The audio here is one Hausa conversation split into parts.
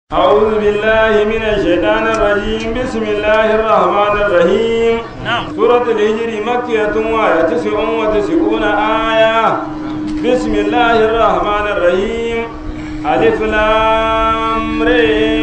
أعوذ بالله من الشيطان الرجيم بسم الله الرحمن الرحيم نعم. سورة الهجر مكية وآية تسع وتسعون آية بسم الله الرحمن الرحيم ألف لام ر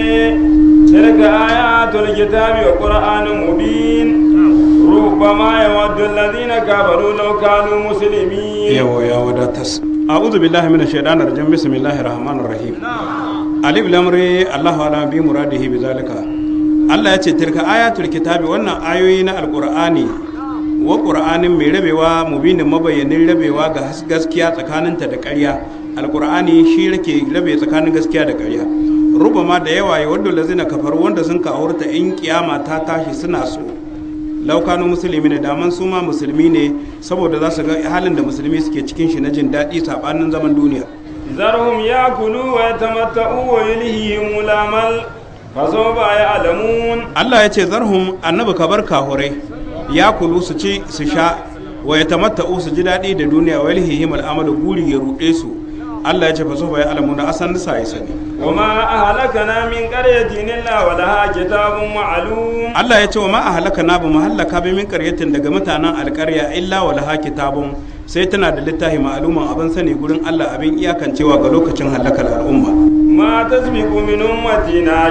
تلك آيات الكتاب وقرآن مبين ربما يود الذين كفروا لو كانوا مسلمين yawo ya wadatas a'udhu billahi minash shaitanir rajim bismillahir rahmanir rahim alif lam ra Allahu ala bi muradihi bi zalika Allah ya ce tilka ayatul kitabi wannan ayoyi na alqur'ani wa qur'anin mai rabewa mubinin mabayyanin rabewa ga has- gaskiya tsakaninta da ƙarya alqur'ani shi yake rabe tsakanin gaskiya da ƙarya rubama da yawa ya wadda lazina kafaru wanda sun ka'urta in kiyama ta tashi suna so laukanu musulmi ne daman su ma musulmi ne saboda za su ga halin da musulmi suke cikin shi na jin daɗi saɓanin zaman duniya ذرهم يأكلوا ويتمتعوا ويلهيهم الأمل فسوف يعلمون Allah ya ce zarhum annabi ka bar kahurai ya kulu su ci su sha wa ya tamatta'u su ji daɗi da duniya wa yalhihim al'amalu guri ya ruɗe su Allah ya ce fa sofa ya alamu na asan nisa ya sani وما أهلكنا من قرية إلا ولها كتاب معلوم Allah ya ce wa ma a halaka na ba mu hallaka bi min qaryatin daga mutanen alƙarya illa wa laha kitabun sai tana da littafi ma'aluman abin sani gurin Allah abin iyakancewa ga lokacin halakar al'umma ما تسبق من أمة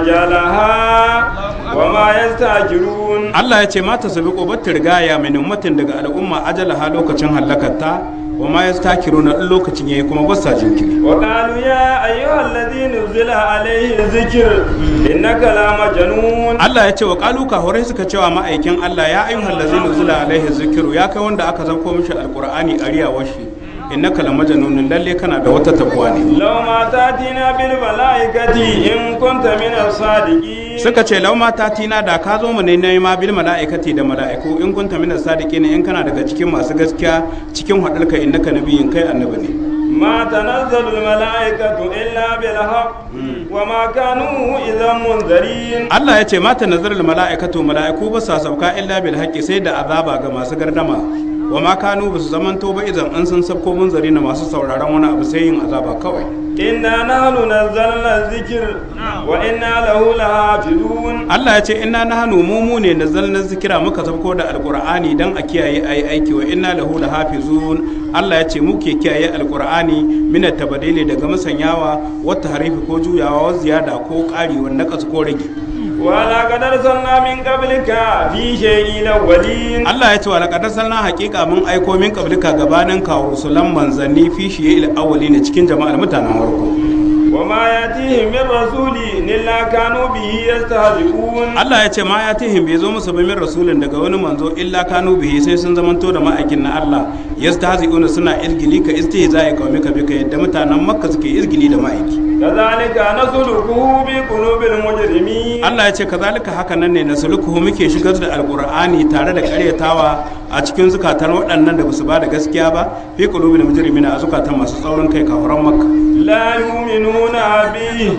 أجلها وما يستأجرون Allah ya ce mata sabi ƙobar rigaya mai ummatin daga al'umma ajala ha lokacin hallakarta wa ma ya stakiru na ɗan lokacin yayi kuma ba sa jinkiri وقالوا يا أيها الذي نزل عليه الذكر إنك لمجنون Allah ya ce wa ƙalu kahorai suka cewa ma'aikin Allah ya ayyuhal ladzina nuzila alaihi zikiru ya kai wanda aka zanko mishi alqur'ani ariyawar shi innaka lamajnun lalle kana da wata tabuwa ne لو ما تأتينا بالملائكة إن كنت من الصادقين suka ce lau mata tina da ka zo mu ne na ma bil mala'ikati da mala'iku in kunta min sadiqina in kana daga cikin masu gaskiya cikin hadarka innaka nabiyyin kai annabi ne ما تنزل الملائكة إلا بالحق وما كانوا إذا منذرين Allah ya ce mata nazarar mala'ikatu mala'iku ba sa sauka illa bil haqqi sai da azaba ga masu gardama wa ma kanu ba su zamanto ba idan an san sabko munzari na masu sauraron wani abu sai yin azaba kawai إنا نحن نزلنا الذكر وإنا له لحافظون Allah ya ce inna nahnu mu mu ne nazzalna zikira muka sabko da alqur'ani dan a kiyaye ayi aiki wa inna lahu lahafizun Allah ya ce muke kiyaye alqur'ani min tabadili daga musanyawa wata harifi ko juyawa wa ziyada ko ƙari wa naqas ko rage ولقد أرسلنا من قبلك في شيء الأولين Allah ya ce wa laqad arsalna haqiqa mun aiko min qablika gabanin ka rusulan manzanni fi shiyil awwalina cikin jama'ar mutanen farko وما يأتيهم من رسول إلا كانوا به يستهزئون Allah ya ce ma ya tihim bai zo musu ba min rasulin daga wani manzo illa kanu bihi sai sun zamanto da ma'aikin na Allah yastahzi'una suna izgili ka istihza'i qaumika bika yadda mutanen Makka suke izgili da ma'aiki كذلك نسلكه بقلوب المجرمين Allah ya ce kazalika haka nan ne na sulukuhu muke shigar da alqur'ani tare da karyatawa a cikin zukatan waɗannan da basu ba da gaskiya ba fi qulubil mujrimina a zukatan masu tsaurin kai kafuran Makka لا يؤمنون به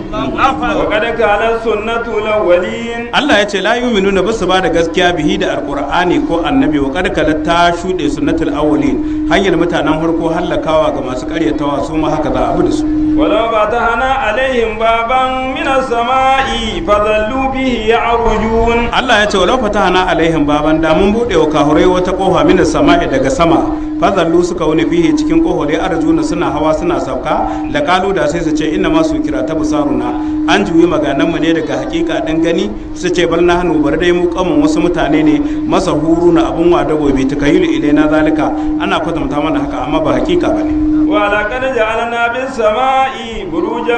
وقد كانت سنة الأولين Allah ya ce la yu'minuna ba su ba da gaskiya bihi da alqur'ani ko annabi wa kad kala ta shude sunnatul awwalin hanyar mutanen farko hallakawa ga masu karyatawa su ma haka za a bi da su ولو فتحنا عليهم بابا من السماء فظلوا به يعرجون Allah ya ce walau fatahana alaihim baban da mun bude wa kahurai wata kofa min sama'i daga sama fazallu suka wuni fihi cikin kohore arjuna suna hawa suna sauka da kalu da sai su ce inna ma su kira ta busaruna an juyi maganan mu ne daga hakika din gani su ce bal na hannu bar dai mu kamun wasu mutane ne masa huru na abun wada gobe takayilu ilaina zalika ana kwatanta mana haka amma ba hakika bane ولقد جعلنا بالسماء بروجا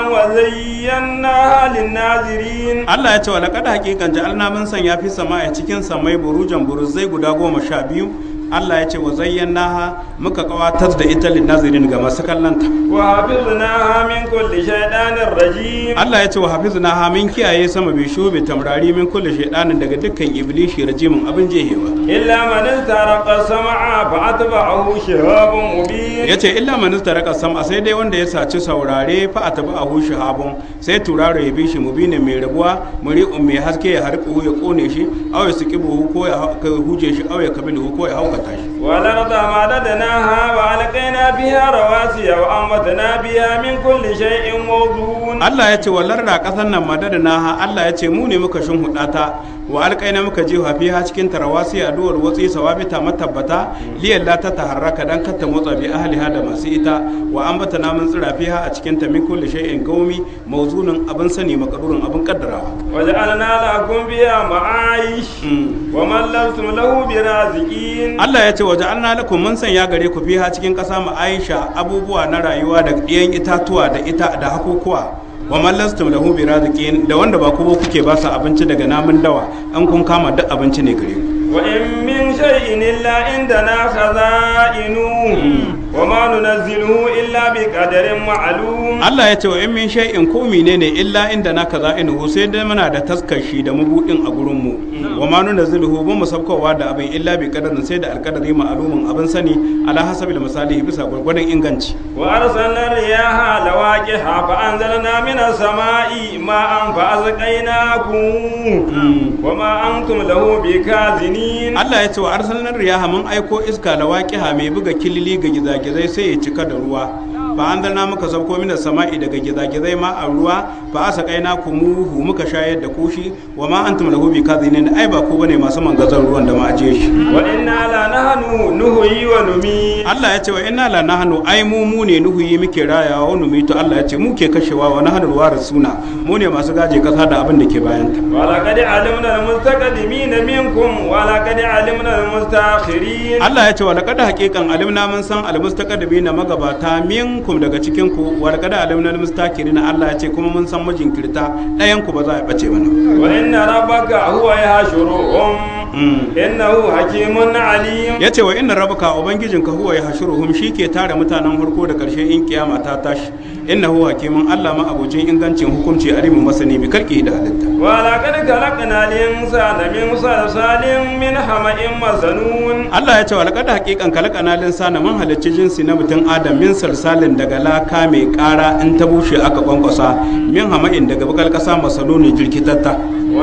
وزيناها للناظرين Allah ya ce wa laqad haqiqan ja'alna mun sanya fi sama'i cikin samai burujan buruzai guda goma sha biyu Allah ya ce wa zayyanaha muka kawatar da ita lin nazirin ga masu kallanta وحفظناها من كل شيطان رجيم Allah ya ce wa hafiznaha min kiyaye sama bi shubi tamrari min kulli shaydanin daga dukkan iblishi rajimin abin jehewa إلا من استرق السمع فأتبعه شهاب مبين yace illa man istaraka sama sai dai wanda ya saci saurare fa atba'ahu shahabun sai turaro ya bi shi mubinin mai rabuwa muri'un mai haske ya harku ya kone shi aw ya sikibu ko ya ka huje shi aw ya kabilu ko ya haukata shi والأرض مددناها وألقينا فيها رواسي وأنبتنا بها من كل شيء موضون Allah ya ce wallar da ƙasar nan madada na Allah ya ce mu ne muka shimfiɗa ta wa alƙaina muka je fiha cikin tarawasi a duwar watsi sawabita matabbata liyan la ta taharraka dan kar ta motsa bi ahliha da masu ita wa an bata namun tsira fiha a cikin ta min kulli shay'in gaumi mawzunin abin sani makadurin abin kaddarawa وجعلنا لكم فيها معايش ومن لستم له برازقين Allah ya ce waje an lakum mun sanya gare ku fiha cikin ƙasa mu Aisha abubuwa na rayuwa da ɗiyan itatuwa da ita da hakukuwa wa man lastum lahu biraziqin da wanda ba ku ba kuke ba su abinci daga namun dawa an kun kama duk abinci ne gare ku وإن من شيء إلا عندنا خزائنه وما ننزله إلا بقدر معلوم Allah ya ce wa in min shay'in ko menene illa inda na kaza inuhu sai dai muna da taskar shi da mabudin a gurin mu wa ma nunazziluhu ba mu sabkowa da abin illa bi qadarin sai da alqadari ma'lumin abin sani ala hasabil misali bisa gurgurdan inganci وأرسلنا الرياح لواقح فأنزلنا من السماء ماء فأسقيناكم وما أنتم له بكاذنين Allah ya ce wa arsalnar riyaha mun aiko iska da waqiha mai buga kilili ga gizagizai sai ya cika da ruwa fa anzalna muka sauko mina sama'i daga gizagizai ma a ruwa fa asaqaina kumuhu muka shayar da kushi wa ma antum lahu bikazinin ai ba ku bane masu mangazan ruwan da ma ajiye shi وإنا لنحن نهي ونميت Allah ya ce wa inna la nahnu ai mu mu ne nuhuyi muke rayawa wa numitu Allah ya ce mu ke kashewa wa nahnu suna mu ne masu gaje kasa da abin da ke bayanta ولقد علمنا المستقدمين منكم ولقد علمنا المستأخرين Allah ya ce wa laqad haqiqan alimna mun san almustaqdimina magabata minkum daga cikin ku wa laqad alimna almustakirina Allah ya ce kuma mun san majinkirta ɗayan ku ba za a bace mana وإن ربك هو يحشرهم إنه حكيم عليم ya ce wa inna rabaka ubangijinka huwa ya hashuruhum shi ke tare mutanen farko da karshe in kiyama ta tashi innahu hakimun Allah ma abocin ingancin hukunci alimin masani bi kalki da halitta ولقد خلقنا الإنسان من صلصال من حمأ مسنون Allah ya ce wa laqad haqiqan kalaqana linsana mun halicci jinsi na mutum Adam min salsalin daga laka mai ƙara in ta bushe aka kwankwasa min hama'in daga bakal kasa masaluni jirkitatta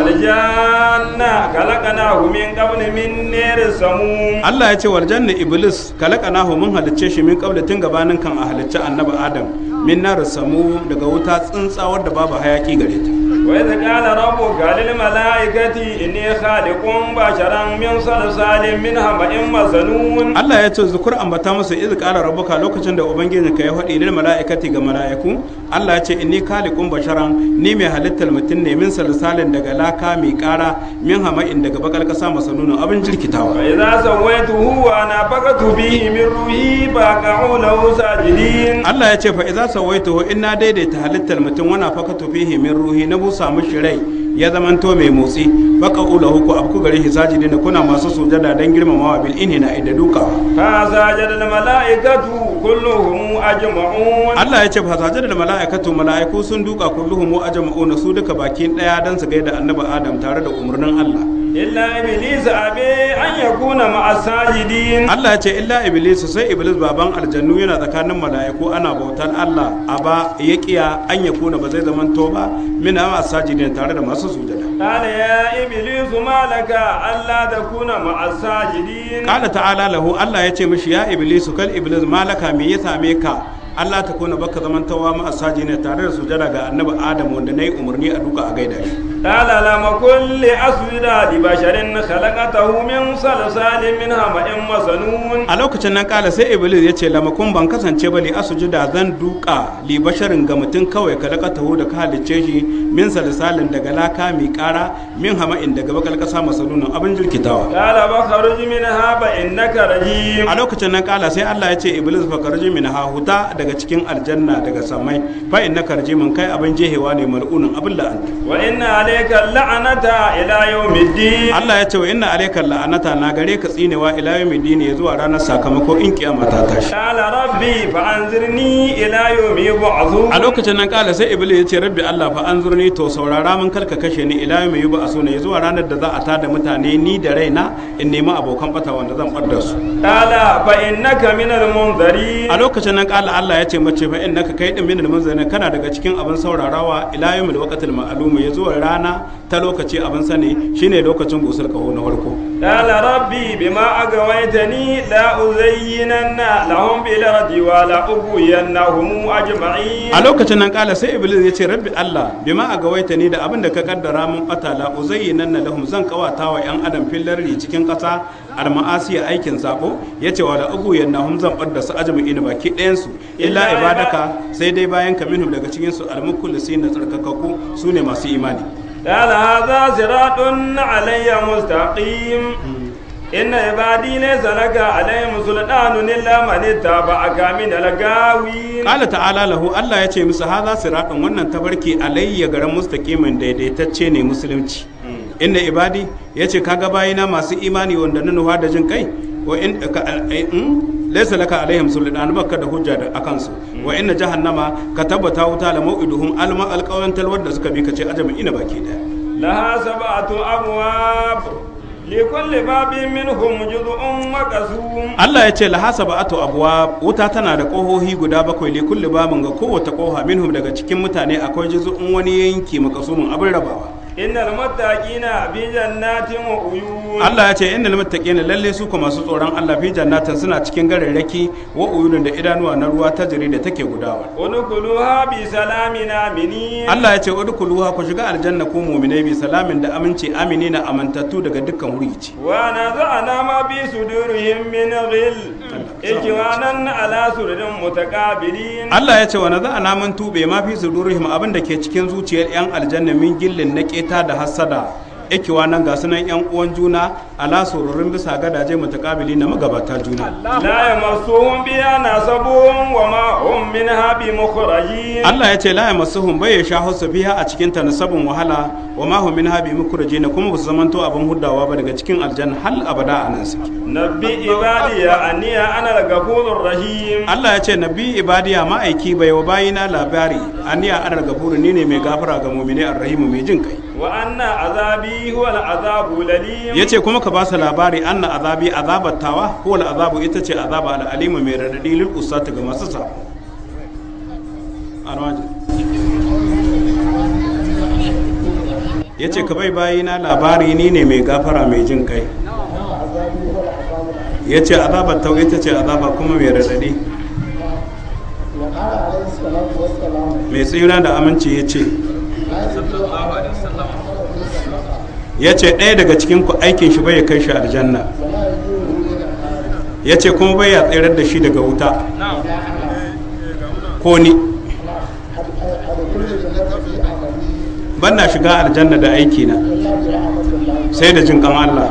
والجان خلقناه من قبل من نير السموم Allah ya ce wal janna iblis kalaqanahu mun halicce shi min qabla tun gabanin kan a halicci annabi Adam min nar samu daga wuta tsintsawar da babu hayaki gare ta وإذ قال ربك للملائكة إني خالق بشرا من صلصال من حمأ مسنون Allah ya ce zukur ambata masa iz qala rabbuka lokacin da ubangijinka ya faɗi lil mala'ikati ga mala'iku Allah ya ce inni khaliqun basharan ni mai halittar mutum ne min salsalin daga laka mai ƙara min hama'in daga bakal kasa masanunin abin jirkitawa فإذا سويته ونفخت به من روحي فقعوا له ساجدين Allah ya ce fa idza sawaituhu inna daidaita halittar mutum wana fakatu fihi min ruhi na busa mishi rai ya zamanto mai motsi baka ulahu ku abku gare shi sajidina kuna masu sujada dan girmamawa bil inhina da dukawa فسجد الملائكة كلهم أجمعون Allah ya ce fa sajada da mala'ikatu mala'iku sun duka kulluhum wa ajma'una su duka bakin daya dan su gaida annabi Adam tare da umarnin Allah إلا إبليس أبي أن يكون مع الساجدين Allah ya ce illa iblis sai iblis baban aljannu yana tsakanin mala'iku ana bautar Allah aba ya kiya an ya kuna ba zai zaman to ba min ama sajidin tare da masu sujada قال يا إبليس ما لك ألا تكون مع الساجدين Kala ta'ala lahu Allah ya ce mishi ya iblis kal iblis malaka me ya same ka Allah ta kuna baka zaman tawa ma asajina tare da sujada ga annabi Adam wanda nayi umarni a duka a gaida shi قال لم كن لأسجد لبشر خلقته من صلصال من حمأ مسنون a lokacin nan kala sai iblis ya ce lamakun ban kasance ba li asujuda zan duka li basharin ga mutum kawai ka laka taho da ka halicce shi min salsalin daga laka mai kara min hama'in daga bakal kasa masalunan abin jirkitawa قال فخرج منها فإنك رجيم a lokacin nan kala sai Allah ya ce iblis fa karji min ha huta daga cikin aljanna daga samai fa innaka rajimun kai abin jehewa ne mal'unin abin la'anta وإن عليك اللعنة إلى يوم الدين Allah ya ce wa inna alayka la'anata na gare ka tsinewa ila yawmin ya zuwa ranar sakamako in kiyama ta tashi قال ربي فأنذرني إلى يوم يبعثون a lokacin nan kala sai iblis ya ce rabbi Allah fa anzurni to saurara mun kalka kashe ni ila yawmi yuba asuna ya zuwa ranar da za a tada mutane ni da raina in nemi abokan bata wanda zan bar da su قال فإنك من المنذرين a lokacin nan kala Allah Allah ya ce mace fa innaka kai din minal munzirin kana daga cikin abin saurarawa ila yawmil waqtil ma'lum ya zuwa rana ta lokaci abin sani shine lokacin busar kaho na farko قال ربي بما أغويتني لا أزينن لهم بالأرض ولا أغوينهم أجمعين a lokacin nan kala sai iblis ya ce rabbi Allah bima a gawaita ni da abin da ka kaddara mun bata la uzayyinanna lahum zan kawata wa yan adam fillarri cikin kasa alma'asiya aikin sabo yace wa la uguyannahum zan bar da su ajma'ina baki ɗayan su illa ibadaka sai dai bayan ka minhum daga cikin su almukhlisin da tsarkakaku sune masu imani قال هذا صراط علي مستقيم إن عبادي ليس لك عليهم سلطان إلا من اتبعك من الغاوين Kala ta'ala lahu Allah ya ce musu haza siratun wannan tabarki alayya garin mustaqimin daidaitacce ne musulunci inda ibadi ya ce kaga bayina masu imani wanda na nufa da jin kai wa in ka in laysa laka alaihim sultan baka da hujja da akan su wa inna jahannama ka tabbata wuta la mau'iduhum alma alqawan talwar da suka bi ka ce ajma'ina baki daya لها سبعة أبواب لكل باب منهم جزء مقسوم Allah ya ce lahasa ba'atu abuwa wuta tana da ƙohohi guda bakwai li kulli babin ga kowace ƙoha minhum daga cikin mutane akwai juz'un wani yanki makasumin abin rabawa إن المتقين في جنات وعيون Allah ya ce innal muttaqina lalle su kuma masu tsoron Allah fi jannatin suna cikin gararraki wa uyunun da idanuwa na ruwa ta jiri da take gudawa ادخلوها بسلام آمنين Allah ya ce udkhuluha ku shiga aljanna ku mu'minai bi salamin da aminci aminina amantattu daga dukkan wurici ونزعنا ما في صدورهم من غل إخوانا على سرر متقابلين Allah ya ce wa naza'ana mun tube ma fi sudurihim abin da ke cikin zuciyar yan aljanna min gillin na keta da hassada ikiwa nan ga sunan yan uwan juna ala sururin bisa gadaje mutakabili na magabata juna لا يمسهم بها نصب وما هم منها بمخرجين Allah ya ce la ya masuhum bai ya sha husu fiha a cikin ta nasabun wahala wa ma hum minha bi mukrajina kuma ba su zamanto abin huddawa ba daga cikin aljanna hal abada anan suke نبي عبادي أني أنا الغفور الرحيم Allah ya ce nabi ibadiya ma'aiki bai wa bayina labari aniya anar gafuru ni ne mai gafara ga mu'mini arrahimu mai jin kai وأن عذابي هو العذاب الأليم ya ce kuma ka ba su labari anna azabi azabar tawa ko azabu ita ce azaba al'alimu mai radadi lil usata ga masu sa ya ce ka bai bayi na labari ni ne mai gafara mai jin kai ya ce azabar tawa ita ce azaba kuma mai radadi وقال عليه الصلاة والسلام mai tsira da aminci ya ce ya ce ɗaya daga cikin ku aikin shi bai kai shi aljanna ولا يجوه إلى النار ya ce kuma bai ya tsirar da shi daga wuta ko ni على كل جنة في عملي ban na shiga aljanna da aiki na إلا برحمة الله sai da jin kan Allah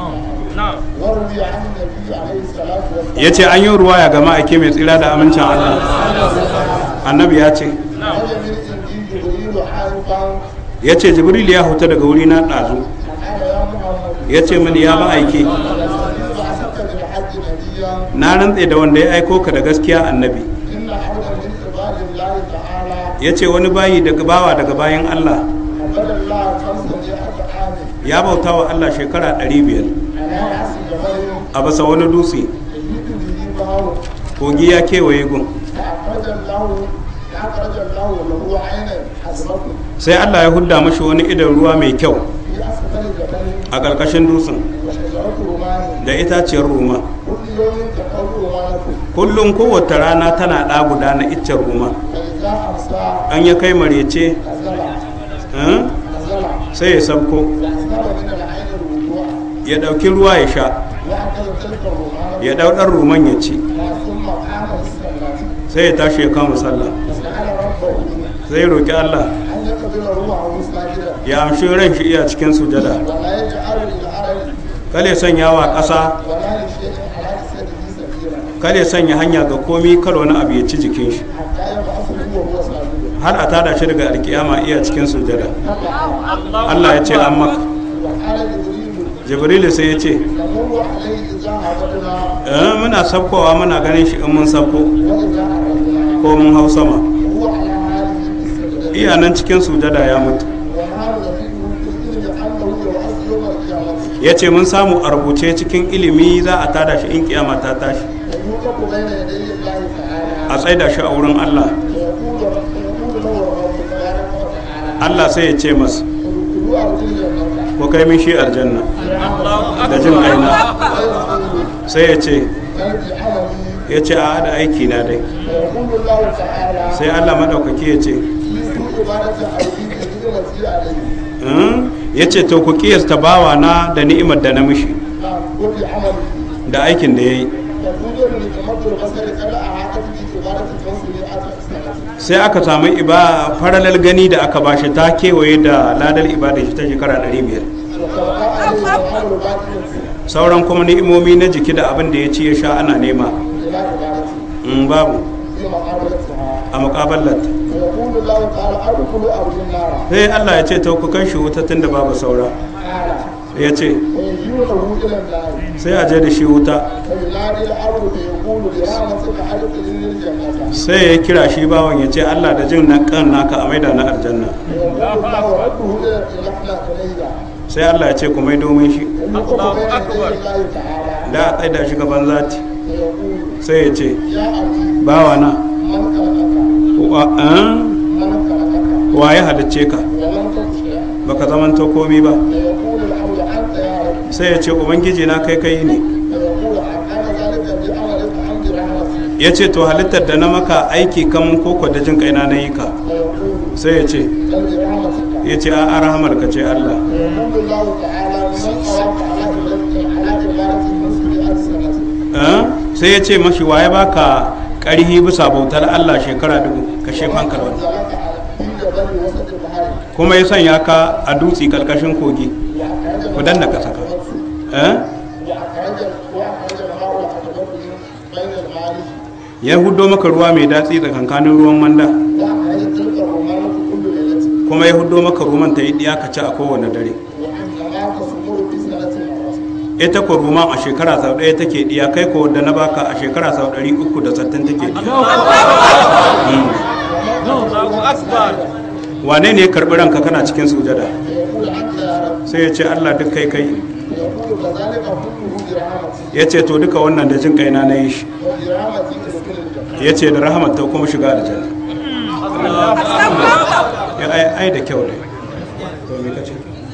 وروي عن النبي عليه الصلاة والسلام ya ce an yi ruwaya ga ma'aike mai tsira da amincin Allah annabi ya ce هل من عندي جبريل حارقا ya ce jibril ya huta daga wuri na ɗazu فقال يا محمد ya ce mini ya ma'aike بعثك بالحج نبيا na rantse da wanda ya aiko ka da gaskiya annabi إن حولا من عباد الله تعالى ya ce wani bayi daga bawa daga bayan Allah عبد الله خمسمائة عام ya bauta wa Allah shekara 500 على رأس جبل a basa wani dutse يجد به بار kogi ya kewaye gun فأخرج الله فأخرج الله له عينا حسبته sai Allah ya hudda mashi wani idan ruwa mai kyau في أسفل الجبل a ƙarƙashin dutsen وشجرة رمان da itaciyar ruma كل يوم تقول رمانته kullum kowace rana tana ɗa guda na iccen ruma فإذا أمسى an ya kai marece نزل eh, نزل sai ya sabko وأسباب من العين الوضوء ya ɗauki ruwa ya sha وأخذ تلك الرمانة ya ɗau ɗan ruman ya ci ثم قام الصلاة sai ya tashi ya kama sallah فسأل ربه sai ya roƙi Allah أن يقبل روحه ساجدا ya amshi ran shi iya cikin sujada ولا يجعل للأرض kale sanya wa ƙasa ولا لشيء على جسده سبيلا kale sanya hanya ga komi kar wani abu ya ci jikin shi حتى يبعثه وهو ساجد har a tada shi daga alkiyama iya cikin sujada فقال Allah ya ce an maka وقال جبريل jibrilu sai ya ce نمر عليه إذا هبطنا eh, muna sabkowa muna ganin shi in mun sabko وإذا أردنا ko mun hau sama وهو على هذه السجدة iya nan cikin sujada ya mutu وما يزيده كثير لأنه يبعث يوم القيامة ya ce mun samu a rubuce cikin ilimi za a tada shi in kiyama ta tashi ويوقف بين يدي الله تعالى a tsaida shi a wurin Allah فيقول فيقول له الرب تبارك وتعالى Allah sai ya ce masa ادخلوا أرض الجنة ko kai min shi aljanna da jin kaina فيقول sai ya ce تلقي عملي ya ce a da aiki na dai فيقول الله تعالى sai Allah maɗaukaki ya ce في عبادة عبدي كثيرة عليه "Hmm?" ya ce to ku kiyasta bawa na da ni'imar da na mishi نعم وفي عمله da aikin da ya yi يقول لي تمد البصر قبل أعادة في عبادة الفوز لأتى السنة sai aka samu iba faralal gani da aka bashi ta kewaye da ladar ibada shi ta shekara 500 وتبقى عليه الأمر باقي sauran kuma ni'imomi na jiki da abin da ya ci ya sha ana nema إلى عبادته in babu في مقابلتها a muƙabalar ويقول الله تعالى ادخلوا أرض النار sai Allah ya ce to ku kai shi wuta tun da babu saura تعالى ya ce ويجيونه إلى النار sai a je da shi wuta فينادي الأرض فيقول برحمتك أدخلني الجنة sai ya kira shi bawan ya ce Allah da jin na kan naka a maida na aljanna ويقول الله رده إلى رحمة إلي sai Allah ya ce ku mai domin shi ويقف بين يدي الله تعالى da a tsaida shi gaban zati فيقول sai ya ce يا أبي bawa na من خلقك wa an من خلقك wa ya halicce ka ولم تكن baka zamanto komi ba فيقول الحول أنت يا رب sai ya ce ubangiji na kai kai ne فيقول أقام ذلك بعملك حمد رحمتي ya ce to halittar da na maka aiki kamun koko da jin kaina na yi ka فيقول sai ya ce بل برحمتك ya ce a rahamar ka ce Allah ويقول الله تعالى من قواك على عبادتك على عبادة المسجد ألسنة Eh? sai ya ce mashi waye baka ƙarhi bisa bautar Allah shekara dubu ka shefan karwani وأنزلك على في جبل وسط البحر kuma ya sanya ka a dutse karkashin kogi وأخرج ku danna ka saka Eh? وأخرج وأخرج الماء العذبة بين المالك ya hudo maka ruwa mai datsi tsakankanin ruwan manda وأخرج تلك الرمانة كل ليلة kuma ya hudo maka ruman ta yi diya ka ci a kowane dare وإنما تصبر في سنة مرة ita ko ruman a shekara sau ɗaya take diya kai ko da na baka a shekara sau ɗari uku da sattin take diya wane ne ya karɓi ranka kana cikin sujada فيقول أنت يا رب sai ya ce Allah duk kai kai فيقول كذلك كله برحمتي ya ce to duka wannan da jin kaina na yi shi وبرحمتي تدخل الجنة ya ce da rahamar ta kuma shiga aljanna ya ai ai da kyau ne to me kace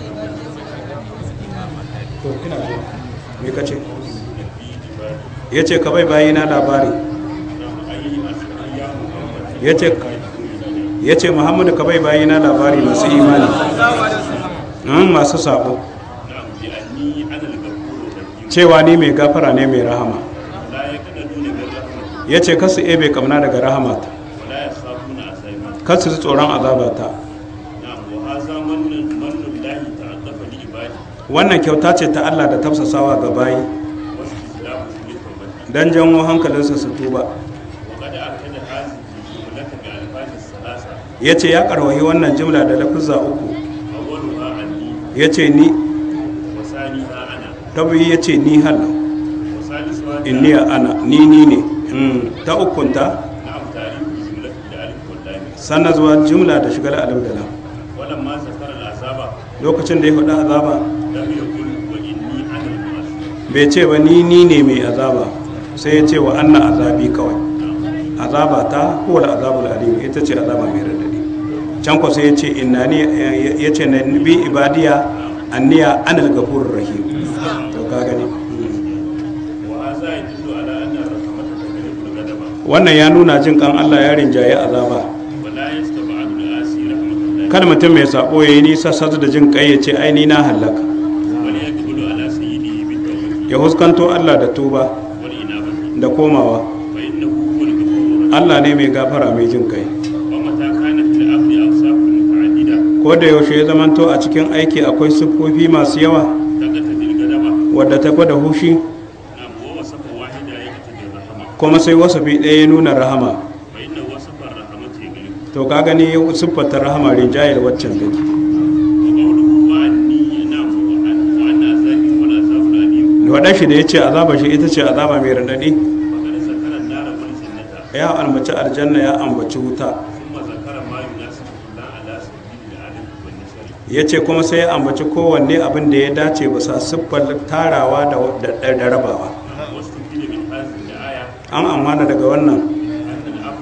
to ina ji me kace ya ce ka bai bayi na labari ya ce ya ce muhammadu ka bai bayi na labari masu imani Mm, masu sabo cewa ni mai gafara ne mai rahama ya ce kasu ebe kamna daga rahamata kasu ji tsoron azabata wannan kyauta ce ta Allah da tafsasawa ga bayi don janwo hankalinsa su tuba ya ce ya karwahi wannan jimla da lafizza uku ya ce ni ta biyu ya ce ni hal inni ana ni ni ne Mm, ta ukunta sannan zuwa jimla da shigar alim da lam ولما ذكر العذاب lokacin da ya faɗa azaba لم يقل وإني أنا المعصوم bai ce ba ni ni ne mai azaba sai ya ce wa anna azabi kawai azaba ta huwa azabul alim ita ce azaba mai radadi can ko sai ya ce inna ni ya ce na bi ibadiya anniya anal gafurur rahim to ka gani وهذا يدل على أن الرحمة تغلب الغضب wannan ya nuna jin kan Allah ya rinjaye azaba ولا يستبعد العاصي رحمة الله kar mutum mai sabo yayi nisa sadu da jin kai ya ce ai ni na halaka بل يقبل على سيده بالتوبة ya huskanto Allah da tuba والإنابة da komawa فإنه هو الغفور الرحيم Allah ne mai gafara mai jin kai ومتى كان في العبد أوصاف متعددة ko da yaushe ya zamanto a cikin aiki akwai siffofi masu yawa تقتضي الغضب wadda ta gwada hushi نعم ووصف واحدة يقتضي الرحمة kuma sai wasafi ɗaya ya nuna rahama فإن وصف الرحمة يغلب to ka gani siffata rahama rinjayar waccan gani وقوله وعني نعم وأن وأن عذابي هو العذاب الأليم waɗan shi da ya ce azaba shi ita ce azaba mai raɗaɗi وقد ذكر النار والجنة ya ambaci aljanna ya ambaci wuta ثم ذكر ما يناسب الله على سبيل العدل والنشر ya ce kuma sai ya ambaci kowanne abin da ya dace bisa siffar tarawa da, da, da rabawa واستفيد من هذه الآية an amana daga wannan أن العبد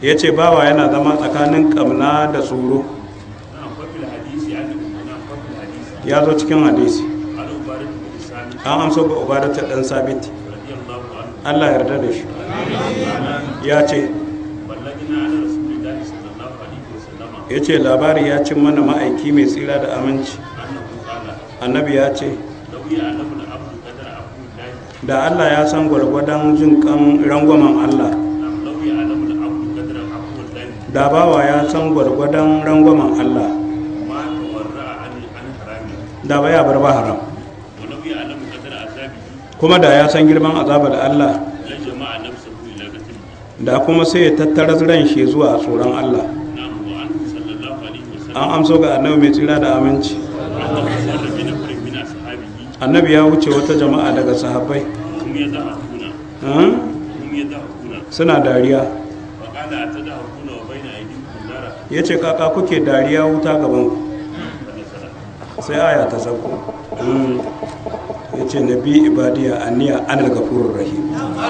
ya ce bawa yana zama tsakanin kamna da tsoro نعم ففي الحديث يعني نعم ففي الحديث ya zo cikin hadisi عن عبادة بن سامي an amso ga ubadata dan sabiti رضي الله عنه Allah ya yarda da shi ya ce بلغنا عن رسول الله صلى الله عليه وسلم ya ce labari ya cin mana ma'aiki mai tsira da aminci أنه قال annabi ya ce لو يعلم العبد قدر عفو الله da Allah ya san gwargwadon jin kan rangwamen Allah نعم لو يعلم العبد قدر عفو الله da bawa ya san gwargwadon rangwamen Allah ما تورع عن عن حرامه da ba ya bar ba haram ولو يعلم قدر عذابه kuma da ya san girman azabar Allah لجمع نفسه إلى قتله da kuma sai ya tattara ran shi zuwa tsoron Allah نعم وعنه صلى الله عليه وسلم an amso ga annabi mai tsira da aminci أنه سر بنفر من أصحابه annabi ya wuce wata jama'a daga sahabbai هم يضحكون hmm? هم يضحكون suna dariya وقال أتضحكون وبين أيديكم نارا ya ce kaka kuke dariya wuta gaban ku فنزل sai aya ta sauko Hmm. ya ce na bi ibadiya aniya anil gafurur rahim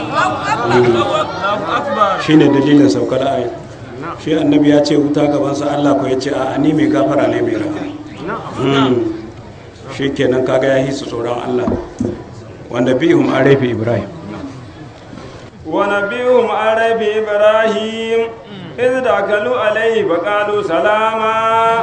shi ne dalilin saukar aya shi annabi ya ce wuta gabansa allah ko ya ce a ni mai gafara ne mai rahama shi kenan kaga ya hisu tsoron allah wanda bihum an rafi ibrahim ونبيهم عن ربي إبراهيم إذ دخلوا عليه فقالوا سلاما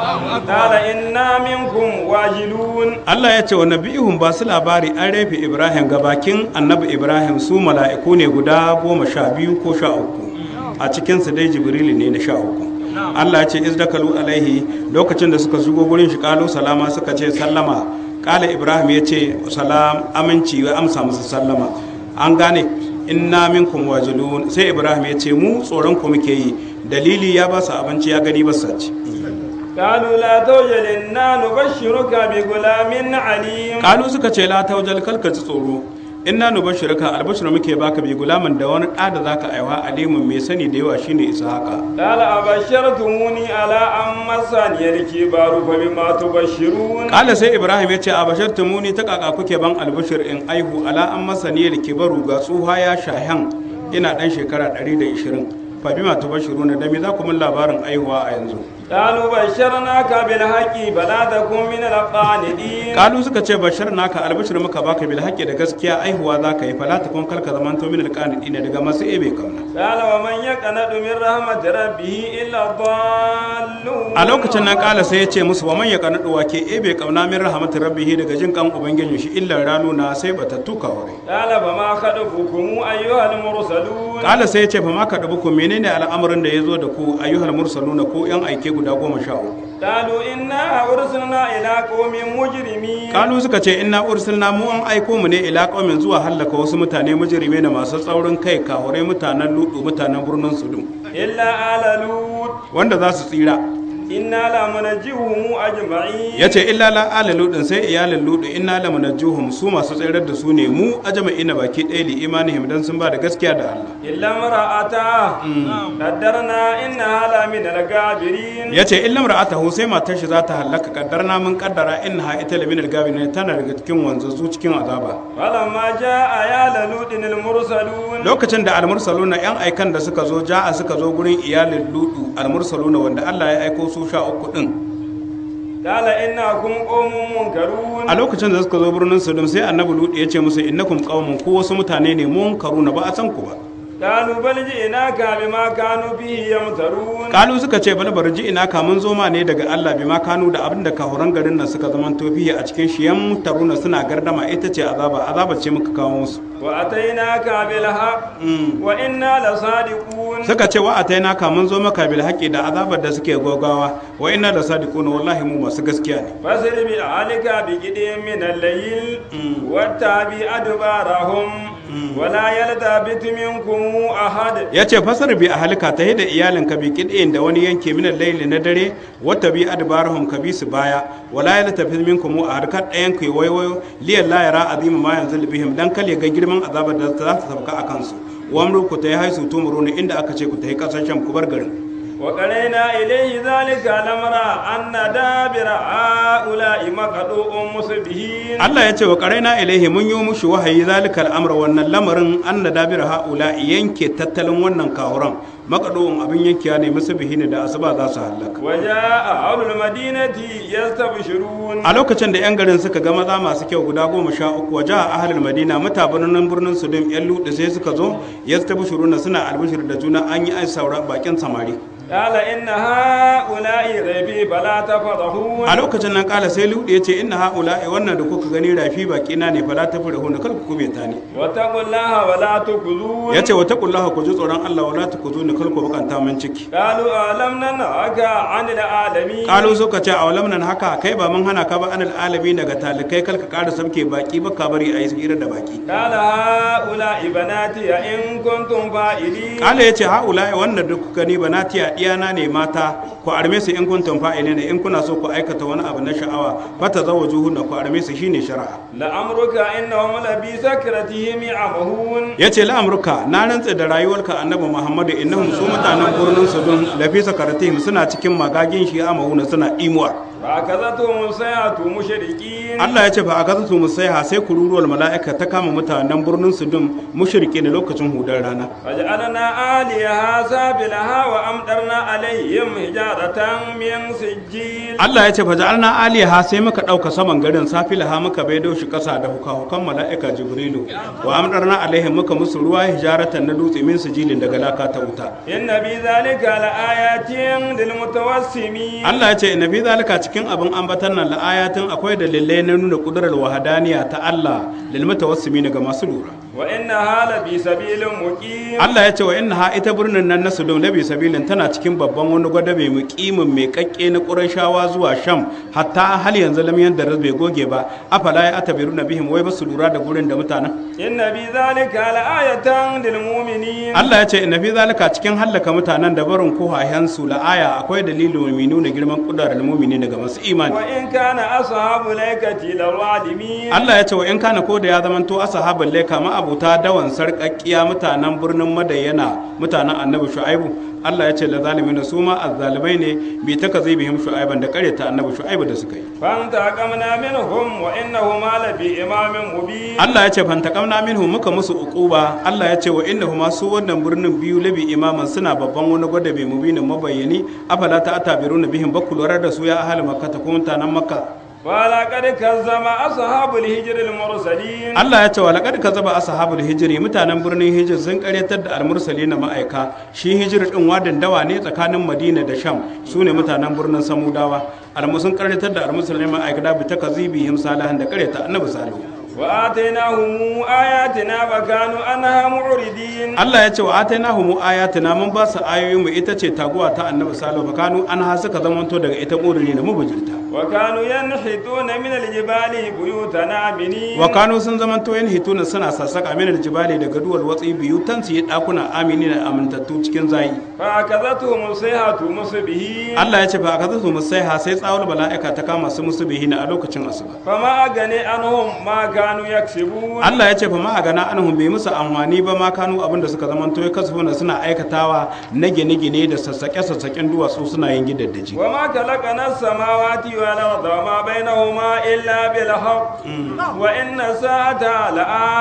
قال إنا منكم واجلون Allah ya ce wa nabihun ba su labari an rafe Ibrahim ga bakin annabi Ibrahim su mala'iku ne guda goma sha biyu ko sha uku a cikinsu dai Jibrilu ne na sha uku Allah ya ce izdakalu alaihi lokacin da suka shigo gurin shi kalu salama suka ce sallama kala Ibrahim ya ce salam aminci ya amsa musu sallama an gane inna minkum wajilun sai Ibrahim ya ce mu tsoron ku muke yi dalili ya ba su abinci ya gani ba su ci قالوا لا توجل إنا نبشرك بغلام عليم kalu suka ce la taujal kalka ji tsoro inna nubashirka albashir muke baka bi gulaman da wani ɗa da zaka aiwa alimin mai sani da yawa shine ishaqa قال أبشرتموني على أن مسني الكبار فبما تبشرون kala sai ibrahim ya ce a bashar muni ta kaka kuke ban albashir in aihu ala an masani kibaru ga tsuha ya shahan ina dan shekara 120 fa bima tubashiruna da me za ku mun labarin aihuwa a yanzu قالوا بشرناك بالحق فلا تكن من القانتين kalu suka ce bashar naka albashir muka baka bil haqqi da gaskiya aihuwa za ka yi fala takun kalka zamanto min alqanidina daga masu ebe kauna قال ومن يقنط من رحمة ربه إلا الضالون a lokacin nan kala sai ya ce musu wa man ya kanadu wa ke ebe kauna min rahmatin rabbihi daga jin kan ubangijin shi illa ranu na sai bata tuka wure قال فما خطبكم أيها المرسلون kala sai ya ce fa ma ka dubu ku menene al'amarin da ya zo da ku ayyuhal mursaluna ko yan aike guda goma sha uku قالوا إنا أرسلنا إلى قوم مجرمين kalu suka ce inna ursilna mu an aiko mu ne ila qaumin zuwa hallaka wasu mutane mujrime da masu tsaurin kai kahurai mutanen ludu mutanen birnin sudum إلا آل لوط wanda za su tsira إنا لمنجيهم أجمعين ya ce illa la ala ludin sai iyalin ludu inna la munajjuhum su masu tsirar da su ne mu ajma'ina baki ɗaya li imanihim dan sun ba da gaskiya da Allah إلا امرأته قدرنا إنها لمن الغابرين ya ce illa mar'atahu sai matar shi za ta halaka kaddarna mun kaddara innaha ita lamin algabin tana daga cikin wanzazu cikin azaba فلما جاء آل لوط المرسلون lokacin da almursaluna yan aikan da suka zo ja'a suka zo gurin iyalin ludu almursaluna wanda Allah ya aiko su sha uku din قال إنكم قوم منكرون a lokacin da suka zo birnin Sodom sai annabi ludu ya ce musu innakum qaumun ku wasu mutane ne mun karuna ba a san ku ba قالوا بل جئناك بما كانوا به يمترون kalu suka ce bal barji ina ka mun zo ma ne daga Allah bi ma kanu da abin da kahuran garin nan suka zaman tofiya a cikin shi yan taruna suna gardama ita ce azaba azaba ce muka kawo musu وأتيناك بالحق وإنا لصادقون suka ce wa ataina ka mun zo maka bil haqqi da azabar da suke gogawa wa inna da sadiquna wallahi mu masu gaskiya ne فسر بأهلك بجد من الليل واتبع أدبارهم ولا يلتفت منكم أحد ya ce fasar bi ahalika ta da iyalinka bi kidin da wani yanke minan laili na dare wata bi adbarahum ka bi su baya wala ya tafi minkum a harkar ɗayan ku waiwayo liyan la yara azima ma yanzu bihim dan kale ga girman azabar da za ta sauka a kansu wamru ku ta yi haisu tumuru ne inda aka ce ku ta yi ƙasar sham ku bar garin وقرينا إليه ذلك الأمر أن دابر هؤلاء مقطوع مصبحين Allah ya ce wa ƙaraina ilaihi mun yi mushi wahayi zalikal amra wannan lamarin an na dabira haula yanke tattalin wannan kawuran makaɗo'in abin yankiya ne musu bihini da asuba za su hallaka وجاء أهل المدينة يستبشرون a lokacin da 'yan garin suka ga maza masu kyau guda goma sha uku waje a ahalin madina mutabanin birnin sudum 'yan luɗe sai suka zo ya tabi shiruna suna albishir da juna an yi ai saura bakin samari قال إن هؤلاء ضيفي فلا تفضحون a lokacin nan kala sai luɗe ya ce inna ha'ula'i wannan da kuka gani rafi baki na ne fala tafi da huna kar ku kube ta ne واتقوا الله ولا تخزون ya ce wata kullaha ku ji tsoron allah wala ta ku zo ni kar ku bukanta min ciki قالوا ألم ننهك عن العالمين kalu suka ce a walam nan haka kai ba mun hana ka ba anil alabi daga talikai kar ka ƙara sabke baki ba ka bari a yi hira da baki قال هؤلاء بناتي إن كنتم فاعلين kala ya ce ha'ula'i wannan da kuka gani banatiya diyana ne mata ku arme su in kuntum fa'ile ne in kuna so ku aikata wani abu na sha'awa fata zawo juhunna ku arme su shine shari'a لأمرك إنهم لبي سكرتهم يعمهون ya ce la'amurka na rantse da rayuwarka annabi muhammadu innahum su mutanen birnin sudun lafisa karatihim suna cikin magagin shi a mahuna suna imuwa فأخذتهم الصيحة مشركين Allah ya ce ba a kasa su musaiha sai kururuwar mala'ika ta kama mutanen birnin sudun mushrike ne lokacin hudar rana فجعلنا آليها سافلها وأمطرنا عليهم حجارة من سجيل Allah ya ce fa ja'alna aliha sai muka dauka saman garin safilaha muka baido shi kasa da hukan mala'ika jibrilu wa amdarna alaihim muka musu ruwa hijaratan na dutse min sijilin daga laka ta wuta إن في ذلك لآيات للمتوسمين Allah ya ce inna fi zalika cikin abin ambatan nan la'ayatin akwai dalilai na nuna kudurar wahadaniya ta Allah lil mutawassimin ga masu lura وإنها لفي سبيل مقيم Allah ya ce wa inna ita birnin nan na Sodom labi sabilin tana cikin babban wani gwada mai mukimin mai kakke na Qurayshawa zuwa Sham hatta hal yanzu lam yanda bai goge ba afala ya atabiru nabihim wai ba su lura da gurin da mutanen إن في ذلك لآية للمؤمنين Allah ya ce inna fi zalika cikin hallaka mutanen da barin kohayen su la aya akwai dalilin mai nuna girman kudarar mu'mini daga masu imani وإن كان أصحاب الأيكة لظالمين Allah ya ce wa in kana ko da ya zamanto ashabul laika ma abuta dawan sarkakkiya mutanen birnin Madayyana mutanen Annabi Shu'aibu Allah ya ce la zalimin su ma azzalimai ne bi ta kazi bihim Shu'aiban da kareta Annabi Shu'aibu da suka yi فانتقمنا منهم وإنهما لفي إمام مبين Allah ya ce fantakamna minhu muka musu uquba Allah ya ce wa innahuma su wannan birnin biyu labi imaman suna babban wani gwada bai mubinin mabayyani afala ta atabiruna bihim bakku lura da su ya ahli makka ta kuma mutanen makka ولقد كذب أصحاب الهجر المرسلين Allah ya ce wa laqad kazaba ashabul hijri mutanen birnin hijir sun karyatar da almursalina ma'aika shi hijir din wadin dawa ne tsakanin Madina da Sham sune mutanen birnin Samudawa almusun karyatar da almursalina ma'aika da bi takazibihim salihan da karyata annabi salihu وآتيناهم آياتنا فكانوا عنها معرضين Allah ya ce wa atainahu mu ayatina mun ba su ayoyin mu ita ce taguwa ta annabi salihu fa kanu an ha suka zamanto daga ita ƙurini da mubujirta وكانوا ينحتون من الجبال بيوتا آمنين wa kanu sun zamanto yan hituna suna sassaka min aljibali daga duwal watsi biyu tan su yi dakuna amini da amintattu cikin zayi فأخذتهم الصيحة مصبحين Allah ya ce fa akaza su musaiha sai tsawul bala'ika ta kama su musu bihina a lokacin asuba فما أغني عنهم ما كانوا يكسبون Allah ya ce fa ma a gana anhum bai musu amfani ba ma kanu abinda suka zamanto ya kasafuna suna aikatawa na gine-gine da sassaƙe-sassaƙen duwatsu suna yin gidaddaji وما خلقنا السماوات والأرض وما بينهما إلا بالحق وإن الساعة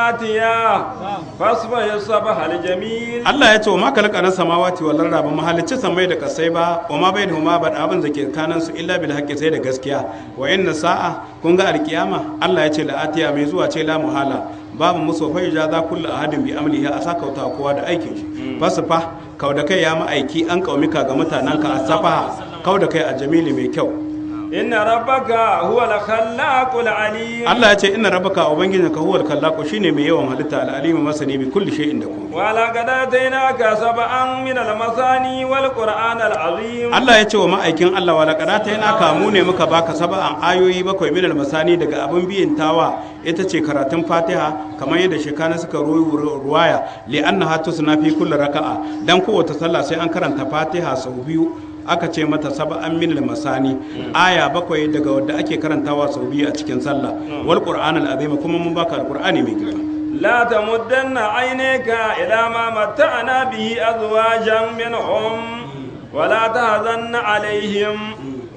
لآتية فاصبح الصبح الجميل Allah ya ce wa ma kalaka na samawati wal arda ba mahalicci samai da kasai ba wa ma bainahuma ba da abin da ke kanan su illa bil haqqi sai da gaskiya wa inna sa'a kun ga alkiyama Allah ya ce la atiya mai zuwa ce la muhala babu musu fa ijaza kullu ahadin bi amlihi a sakauta kowa da aikin shi fasfa kau da kai ya ma'aiki an kaumika ga mutanen ka asafaha kau da kai a jamili mai kyau إن ربك هو الخلاق العليم Allah ya ce inna rabbaka ubangijinka huwal kallaqu shine mai yawan halitta al-alimu masani bi kulli shay'in da kuma ولقد آتيناك سبعا من المثاني والقرآن العظيم Allah ya ce wa ma'aikin Allah wa laqad ta yana kamu ne muka baka saba'an ayoyi bakwai minal masani daga abin biyin tawa ita ce karatun Fatiha kamar yadda shekana suka ruwa ruwaya li annaha tusna fi kulli raka'a dan kowace sallah sai an karanta Fatiha sau biyu aka ce mata saba'an minal masani aya bakwai daga wadda ake karantawa sau biyu a cikin sallah wal qur'anal azim kuma mun baka alqur'ani mai girma لا تمدن عينيك إلى ما متعنا به أزواجا منهم ولا تهزن عليهم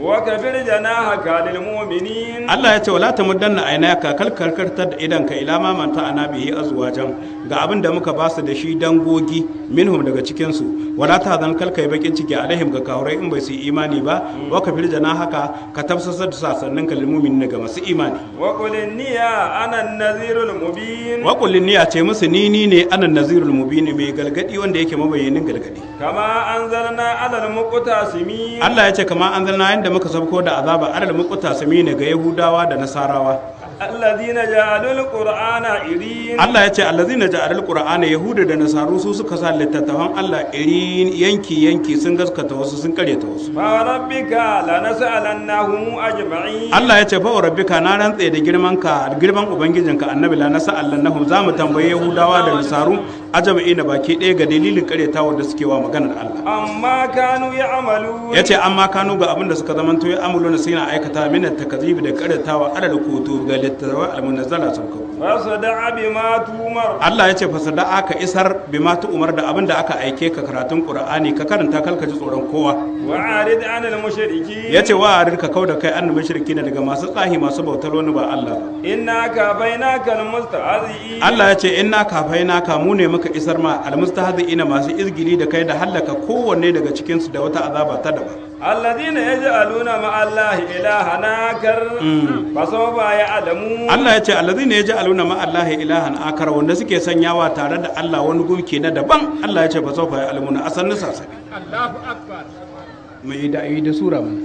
وكفر جناحك للمؤمنين Allah ya ce wala ta muddanna aynaka kal karkartar da idanka ila ma manta ana bihi azwajan ga abin da muka basu da shi dangogi minhum daga cikin su wala ta zan kal kai bakin ciki alaihim ga kahurai in bai su imani ba wa ka firjana haka ka tafsasar da sasannin kal mu'minin ga masu imani وقل إني أنا النذير المبين wa qul niyya ce musu ni ni ne anan nazirul mubin mai galgadi wanda yake mabayyanin galgadi كما أنزلنا على المقتسمين Allah ya ce kamar an zanna yanda muka sabko da azaba alal muqtasimi ne ga yahudawa da nasarawa الذين جعلوا القرآن عرين Allah ya ce allazina ja'alul qur'ana yahuda da nasaru su suka sa littattafan Allah irin yanki yanki sun gaskata wasu sun karyata wasu فوربك لنسألنهم أجمعين Allah ya ce fa rabbika na rantse da girman ka girman ubangijinka annabi la nasa allahum za mu tambaye yahudawa da nasaru ajma'i na baki ɗaya ga dalilin karyatawa da suke wa maganar Allah amma kanu ya'malun ya ce amma kanu ga abin da suka zamanto ya amuluna sai na aikata min takazibi da karyatawa adal kutu ga littattafai almunazzala sauka fasda'a bima tumar Allah ya ce fasada aka isar bima tu umar da abin da aka aike ka karatun Qur'ani ka karanta kalka ji tsoron kowa wa'arid 'anil mushriki ya ce wa ka kau da kai annabi shirki daga masu tsahi masu bautar wani ba Allah ba inna kafainaka almustahzi'in Allah ya ce inna kafaina ka mu ne muka isar ma almustahzi'ina masu izgili da kai da hallaka kowanne daga cikin su da wata azaba ta daban alladhina yaj'aluna ma'allahi ilahan akar fasawfa ya'lamun Allah ya ce allazina yaj'aluna ma Allah ilahan akar wanda suke sanyawa tare da Allah wani gumki na daban Allah ya ce fa sawfa ya'lamuna asannu sasabi Allahu akbar mai da yi da sura mana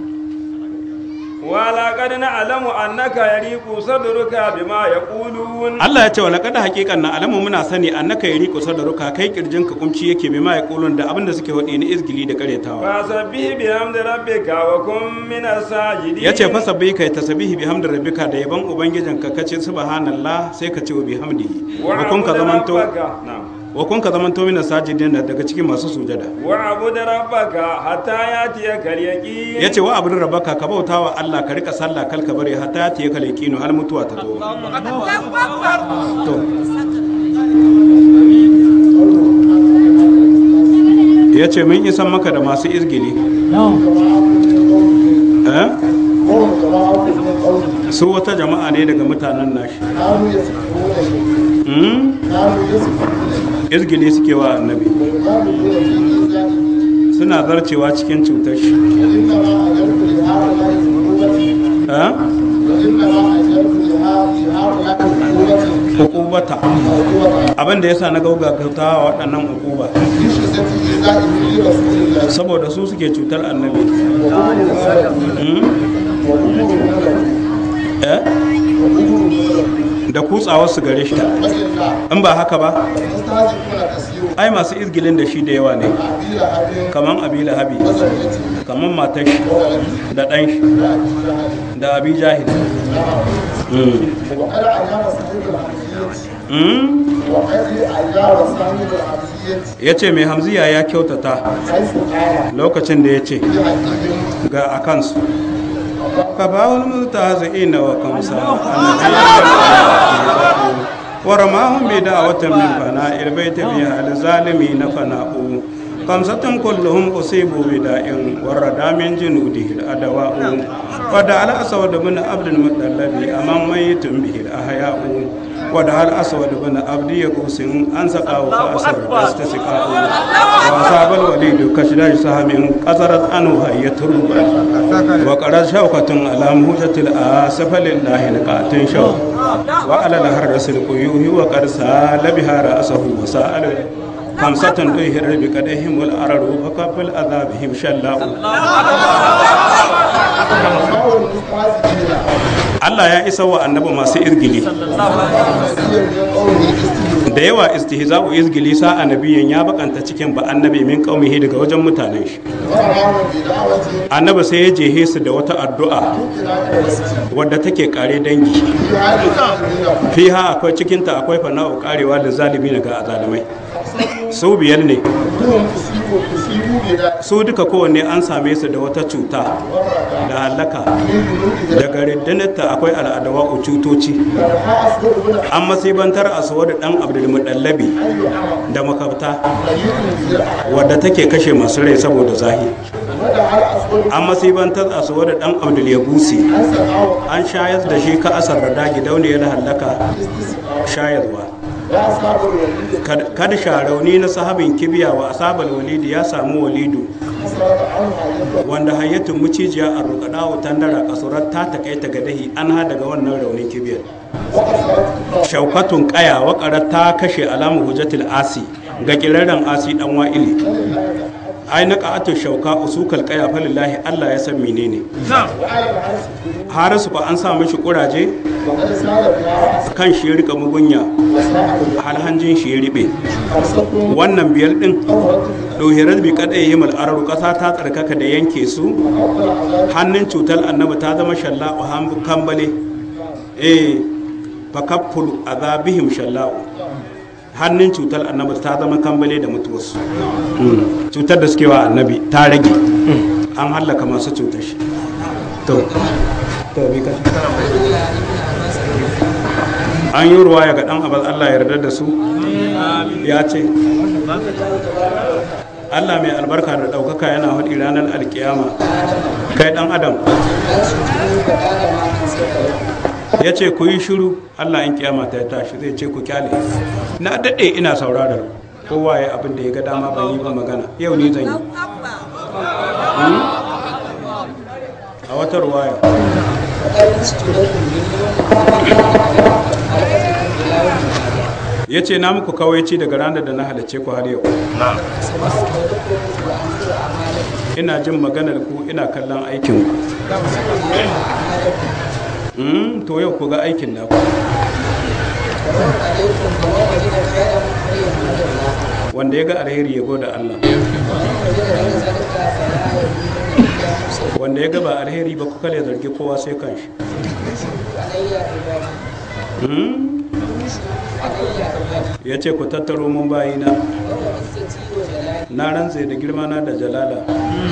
wala qad na'lamu annaka yariqu sadruka bima yaqulun Allah ya ce wa laqad haqiqan na alamu muna sani annaka yariqu sadruka kai kirjin ka kumci yake bima yaqulun da abinda suke wadi ni izgili da karetawa fasabbih bihamdi rabbika wa kun minas sajidin ya ce fasabbi kai tasbihi bihamdi rabbika da yaban ubangijinka kace subhanallah sai ka ce wa bihamdihi wa kun ka zamanto wa kun ka zamanto mina sajidin daga cikin masu sujada wa abud rabbaka hatta yatiyaka al-yaqin ya ce wa abin rabaka ka bauta wa Allah ka rika sallah kal ka bari hatta ya kale kino har mutuwa ta zo to ya ce mun isan maka da masu izgili eh قوم جماعة من قومه su wata jama'a ne daga mutanen nashi كانوا يسكتون Hmm? كانوا يسكتون izgili suke wa annabi ويقالوا في إيجابه suna zarcewa cikin cutar shi وإنما أجرت لهؤلاء عقوبتي eh وإنما أجرت لهؤلاء عقوبتي hukubata عقوبة abin da yasa na gaugata wa waɗannan hukuba في شدة إيذائهم لرسول الله saboda su suke cutar annabi وأمر له Hmm? وأمر له eh وأمر له da kutsawar su gare shi وإلا in ba haka ba فاستهزئون تسيروا ai masu izgilin da shi da yawa ne أبي لهب kaman abi lahabi وزوجته kaman matar shi وولده da ɗan shi وأبي لهب da abi jahil وقد أجاب صاحب الحمزية وقد أجاب صاحب الحمزية ya ce mai hamziya ya kyautata حيث قال lokacin da ya ce في حديث ga a kansu ka ba wani multa zai na wa kamsa ورماهم بدعوة من فناء البيت بها الظالمين فناء خمسة كلهم أصيبوا بداء ورد من جنوده الأدواء ودعا الأسود بن عبد المطلب أمام ميت به الأحياء ودعا الأسود بن عبد يقوس أن سقاه فأسر استسقاء وأصاب الوليد كشداج سهم قصرت عنه هي تربا وقرأت شوكة على مهجة الآسف لله نقات شوك وعلى الهرس القيوه وقد سال بها رأسه وسأل خمسة دهر بقدهم والأرض فكف الأذابهم شلاء وقال المستهزئين Allah ya isa wa annabi masu izgili كثير من قوله استهزئوا da yawa istihza'u izgili sa annabiyin ya bakanta cikin ba annabi min qaumihi daga wajen mutanen shi ورماهم بدعوة annabi sai ya jehe su da wata addu'a ابتلاء ورسل wadda take kare dangi في هذه الظالمين fiha akwai cikinta akwai fana'u karewa da zalimi ga azalimai su biyar ne كلهم أصيبوا أصيبوا بذلك su duka kowanne an same su da wata cuta da halaka من جنود ذلك daga rindanarta akwai al'adawa cutoci فرها أصدق بن an masibantar asuwa da ɗan abdulmuɗallabi أي عمر da makabta خليل ذي wadda take kashe masu rai saboda zahi ودعا الأسود an masibantar asuwa da ɗan abdulyabusi أن سمعه an shayar da shi ka asar da gidauniyar halaka استسقاء shayarwa وأصحاب الوليد Kad- kada sharauni na sahabin kibiya wa asabar walidi ya samu walidu حصلت عنه عيبا wanda hayyatun mucijiya a rukada tandara kasurar ta takaita ga dahi an ha daga wannan raunin kibiyar وأصابت shaukatun kaya wakarar ta kashe alamu hujjatul asi ga kirarren asi dan wa'ili ai na qa'atu shauka usukal kaya falillahi Allah ya san menene وعلى العرس الدنيا harisu fa an sa mishi kuraje وقد سال بها رأس kan shi ya rika mugunya وساء har hanjin shi ya ribe خرصته wannan biyar din طهرت dohirar bi kadai himal araru kasa ta tsarkaka da yanke su وأفضل عذاب hannun cutar annabi ta zama shalla'u han- kambale eh fakaffulu azabihim shalla'u hannun cutar annabi ta zama kambale da mutuwarsu Mm. cutar da suke wa annabi ta rage an hallaka masu cutar shi to to bi ka an yi ruwaya ga dan abal Allah ya yarda da su ya ce Allah mai albarka da ɗaukaka yana haɗi ranar alkiyama kai ɗan adam ya ce ku yi shiru Allah in kiyama ta tashi zai ce ku kyale na daɗe ina saurarar kowa ya abin da ya ga dama ban yi ba magana yau ni zan yi Hmm? a wata ruwaya ya ce na muku kawaici daga ranar da na halarce ku har yau ina jin maganar ku ina kallon aikin ku Mm, to yau ku ga aikin naku wanda ya ga alheri ya goda Allah wanda ya ga ba alheri ba kuka ya zargi kowa sai kanshi Mm? ya ce ku tattaro mun bayina na rantse da girmana da jalala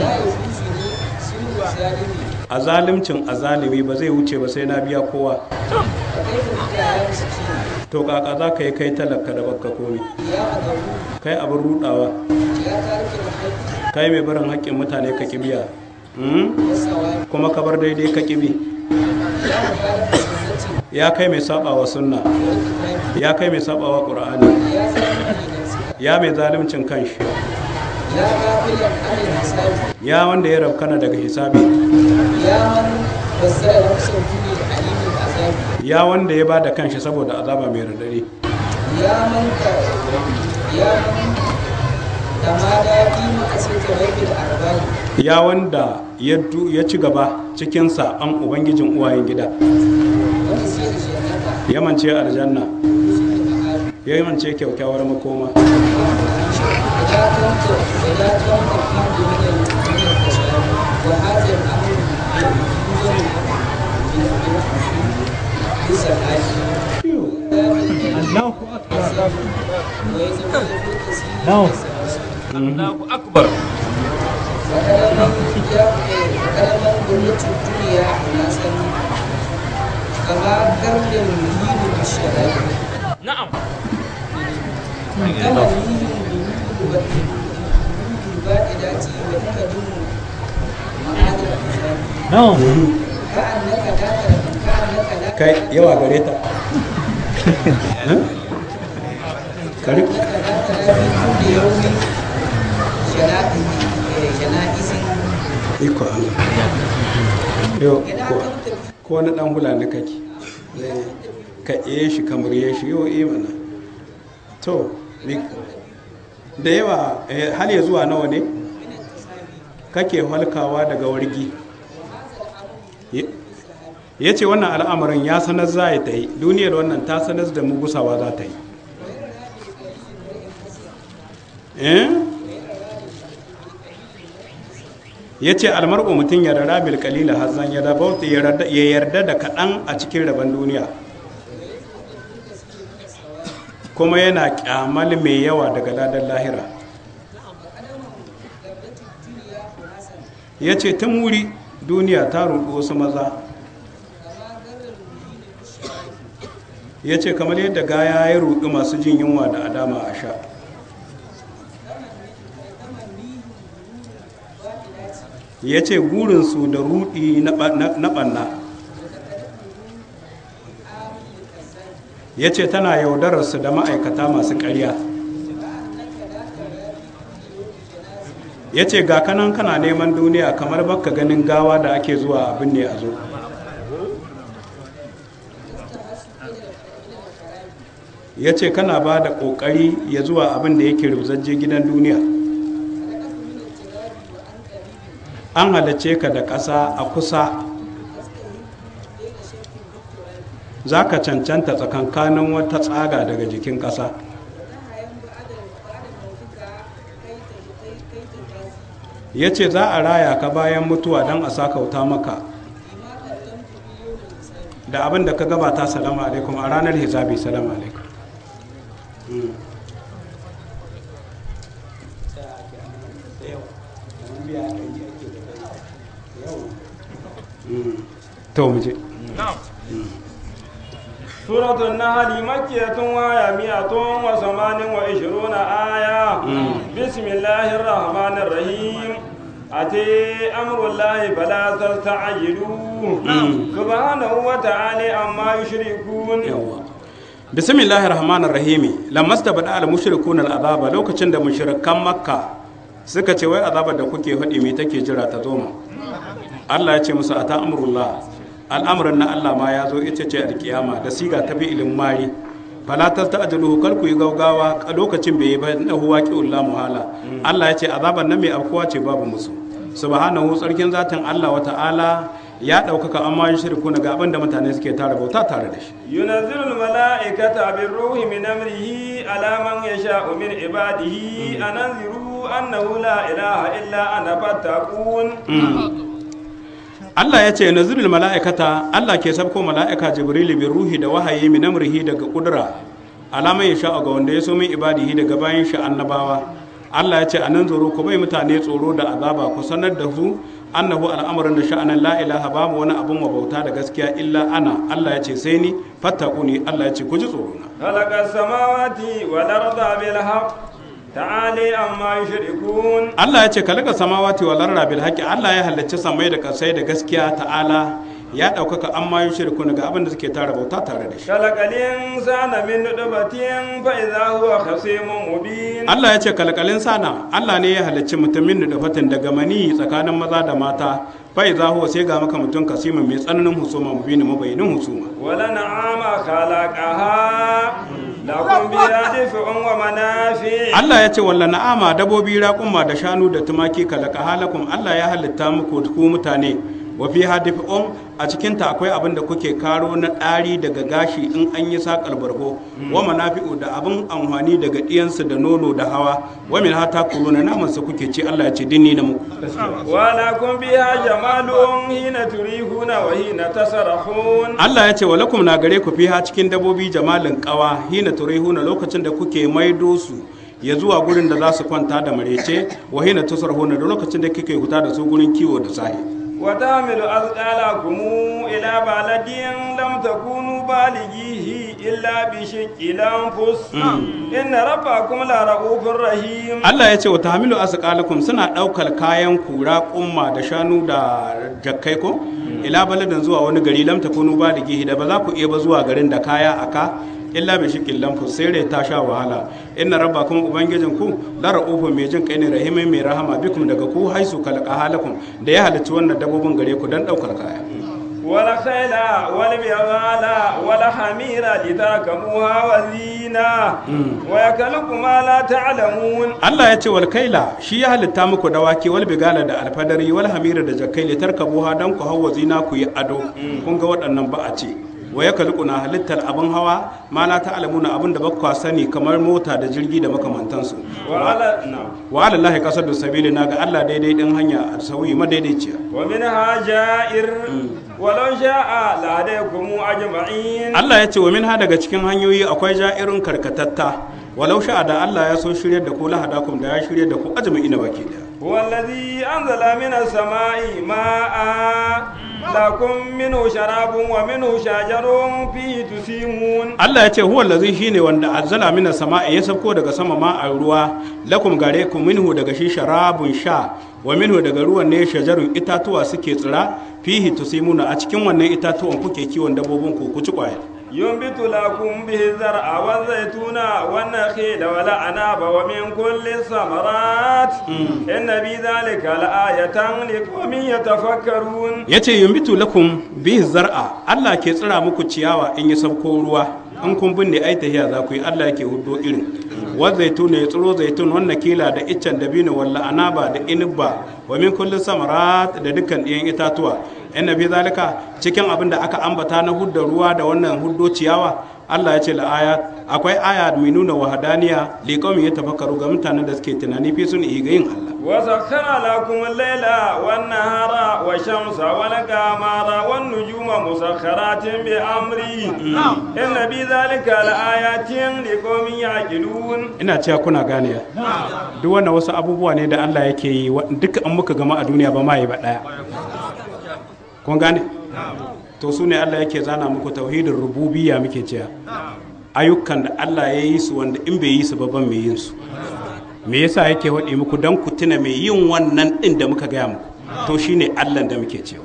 a zalimcin azalimi ba zai wuce ba sai na biya kowa to kaka za ka yi kai talaka da baka komi kai abin rudawa kai mai barin haƙƙin mutane ka kibiya kuma ka bar daidai ka kibi ya kai mai sabawa sunna ya kai mai sabawa ƙur'ani ya mai zalimcin kanshi ya wanda ya rabkana daga hisabi ya wanda ya bada kanshi saboda azaba mai radari ya wanda ya du- ya ci gaba cikin saɓan ubangijin uwayen gida ya mance aljanna ya mance kyaukyawar makoma Allahu akbar na'am kai yawa gare ta Eh? Kari- iko Allah yau ko- ko wani dan hula na kake Eh, ka iya shi kamar ya shi yau iya mana to ni- da yawa eh, har ya zuwa nawa ne kake halkawa daga wargi Ye- ya ce wannan al'amarin ya sanar za ta yi duniyar wannan ta sanar da mu gusawa za ta yi eh? ya ce almar'u mutum ya rara bil kalila hazan ya rabauta ya yarda- ya yarda da kaɗan a cikin rabon duniya kuma yana kyamal mai yawa daga ladan lahira ya ce tun wuri duniya ta rudu wasu maza ya ce kamar yadda gaya ya rudu masu jin yunwa da adama a sha ya ce gurinsu da rudi na ɓanna ya ce tana yaudararsu da ma'aikata masu ƙarya ya ce ga kanan kana neman duniya kamar baka ganin gawa da ake zuwa abin ne a zo ya ce kana ba da ƙoƙari ya zuwa abin da yake rubzajje gidan duniya an halarce ka da ƙasa a kusa za ka cancanta tsakankanin wata tsaga daga jikin ƙasa ya ce za a raya ka bayan mutuwa don a sakauta maka da abin da ka gabata salamu alaikum a ranar hisabi salamu alaikum to mu je سورة النحل مكية وهي مئة وثمان وعشرون آية بسم الله الرحمن الرحيم أتي أمر الله فلا تستعجلوه سبحانه وتعالى عما يشركون bismillahir rahmanir rahim lammas da bada al mushrikuna al azaba lokacin da mushrikan makka suka ce wai azabar da kuke faɗi me take jira ta zo mu Allah ya ce musu ata amrullah al'amuran na Allah ma ya zo ita ce alkiyama da siga ta bi ilin mari fala ta ta'jalu kar ku yi gaugawa a lokacin bai yi ba na huwa qiullah muhala Allah ya ce azaban nan mai afkuwa ce babu musu subhanahu tsarkin zatin Allah wa ta'ala ya ɗaukaka amma yin shirku ga abin da mutane suke tare bauta tare da shi ينزل الملائكة بالروح من أمره على من يشاء من عباده أن أنذروا أنه لا إله إلا أنا فاتقون Allah ya ce nazirul mala'ikata Allah ke sabko mala'ika Jibrilu bi ruhi da wahayi min amrihi daga kudura alama ya sha ga wanda ya so min ibadihi daga bayan shi annabawa Allah ya ce anan zoro ku bai mutane tsoro da azaba ku sanar da su annahu al'amarin da sha'anan la ilaha babu wani abun wa bauta da gaskiya illa ana Allah ya ce sai ni fattaquni Allah ya ce ku ji tsoro na خلق السماوات والأرض بالحق تعالي عما يشركون Allah ya ce kalaka samawati wal arda bil haqqi Allah ya halacci samai da kasai da gaskiya ta'ala ya ɗaukaka amma yi shirku ga abin da suke tara bauta tare da shi خلق الإنسان من نطفة فإذا هو خصيم مبين Allah ya ce kalkalin sana Allah ne ya halarci mutumin da fatin daga mani tsakanin maza da mata fai za huwa sai ga maka mutum kasimin mai tsananin husuma mubini mabayinin husuma ولنعام خلقها لكم بها دفع ومنافع Allah ya ce walla na'ama dabobi raƙumma da shanu da tumaki kalaka halakum Allah ya halitta muku ku mutane wa fi hadifun a cikin ta akwai abin da kuke karo na ɗari daga gashi in an yi sakar bargo wa manafi'u da abin amfani daga ɗiyansu da nono da hawa wa min hata kuluna naman su kuke ci Allah ya ce dinni na muku ولكم بها جمال حين تريحون وحين تسرحون Allah ya ce wa lakum na gare ku fiha cikin dabobi jamalin kawa hina turihuna lokacin da kuke maido su ya zuwa gurin da za su kwanta da marece wa hina tusarhuna da lokacin da kike huta da su gurin kiwo da sahi وتعمل أثقالكم إلى بلد لم تكونوا بالغيه إلا بشق الأنفس إن ربكم لرؤوف رحيم Allah ya ce wa tahmilu asqalakum suna daukar kayan kura kumma da shanu da jakkai ko ila baladin zuwa wani gari lam takunu balighi da ba za ku iya ba zuwa garin da kaya aka illa bi shiqil lamfu sai rai ta sha wahala inna rabbakum ubangijin ku la ra'ufu mai jin kai ne rahimin mai rahama bikum daga ku haisu kalqa halakum da ya halicci wannan dabbobin gare ku dan daukar kaya والخيل والبغال والحمير لتركبوها وزينة ويخلق ما لا تعلمون Allah ya ce wal kaila shi ya halitta muku dawaki wal bigala da alfadari wal hamira da jakkai li tarkabuha dan ku hawa zina ku yi ado kun ga waɗannan ba a ce wa ya na halittar abin hawa ma la ta'lamuna abin da bakwa sani kamar mota da jirgi da makamantansu wa ala na'am wa ala lahi kasar da sabili na ga Allah daidai din hanya a sauyi madaidaiciya ومنها جائر ولو شاء لهديكم أجمعين Allah ya ce wa minha daga cikin hanyoyi akwai ja'irin karkatatta walau sha'a da Allah ya so shirya da ku lahadakum da ya shirya da ku ajma'ina baki daya هو الذي أنزل من السماء ماء لكم منه شراب ومنه شجر فيه تسيمون Allah ya ce huwa allazi shine wanda azzala mina sama'i ya sauko daga sama ma a ruwa lakum gare ku minhu daga shi sharabun sha wa minhu daga ruwan ne shajarun itatuwa suke tsira fihi tusimuna a cikin wannan itatuwan kuke kiwon dabbobin ku ku ci kwaya ينبت لكم به الزرع والزيتون والنخيل والأعناب ومن كل الثمرات إن في ذلك لآية لقوم يتفكرون yace yumbitu lakum bihi zar'a Allah ke tsira muku ciyawa in ya sauko ruwa in kun binne ai tahiya za ku yi Allah yake hudo irin wa zaitun ya tsiro zaitun wannan kila da iccen dabino walla anaba da inibba wa min kulli samarat da dukkan ɗiyan itatuwa inna fi zalika cikin abin da aka ambata na hudda ruwa da wannan huddo ciyawa Allah ya ce la aya akwai aya mai nuna wahadaniya li qaumin yatafakkaru ga mutanen da suke tunani fi sun ga yin Allah وسخر لكم الليل والنهار والشمس والقمر والنجوم مسخرات بأمره إن في ذلك لآيات لقوم يعقلون ina cewa kuna gane ya duk wannan wasu abubuwa ne da Allah yake yi wa- duka an muka gama a duniya ba ma yi ba daya kun gane to su ne Allah yake zana muku tauhidin rububiyya muke cewa ayyukan da Allah ya yi su wanda in bai yi su ba ban mai yin su me yasa yake waɗe muku don ku tuna mai yin wannan ɗin da muka gaya muku to shine Allah da muke cewa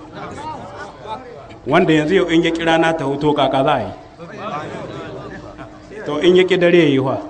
wanda yanzu yau in ya kira na ta hoto kaka za a yi to in ya ki dare ya yi wa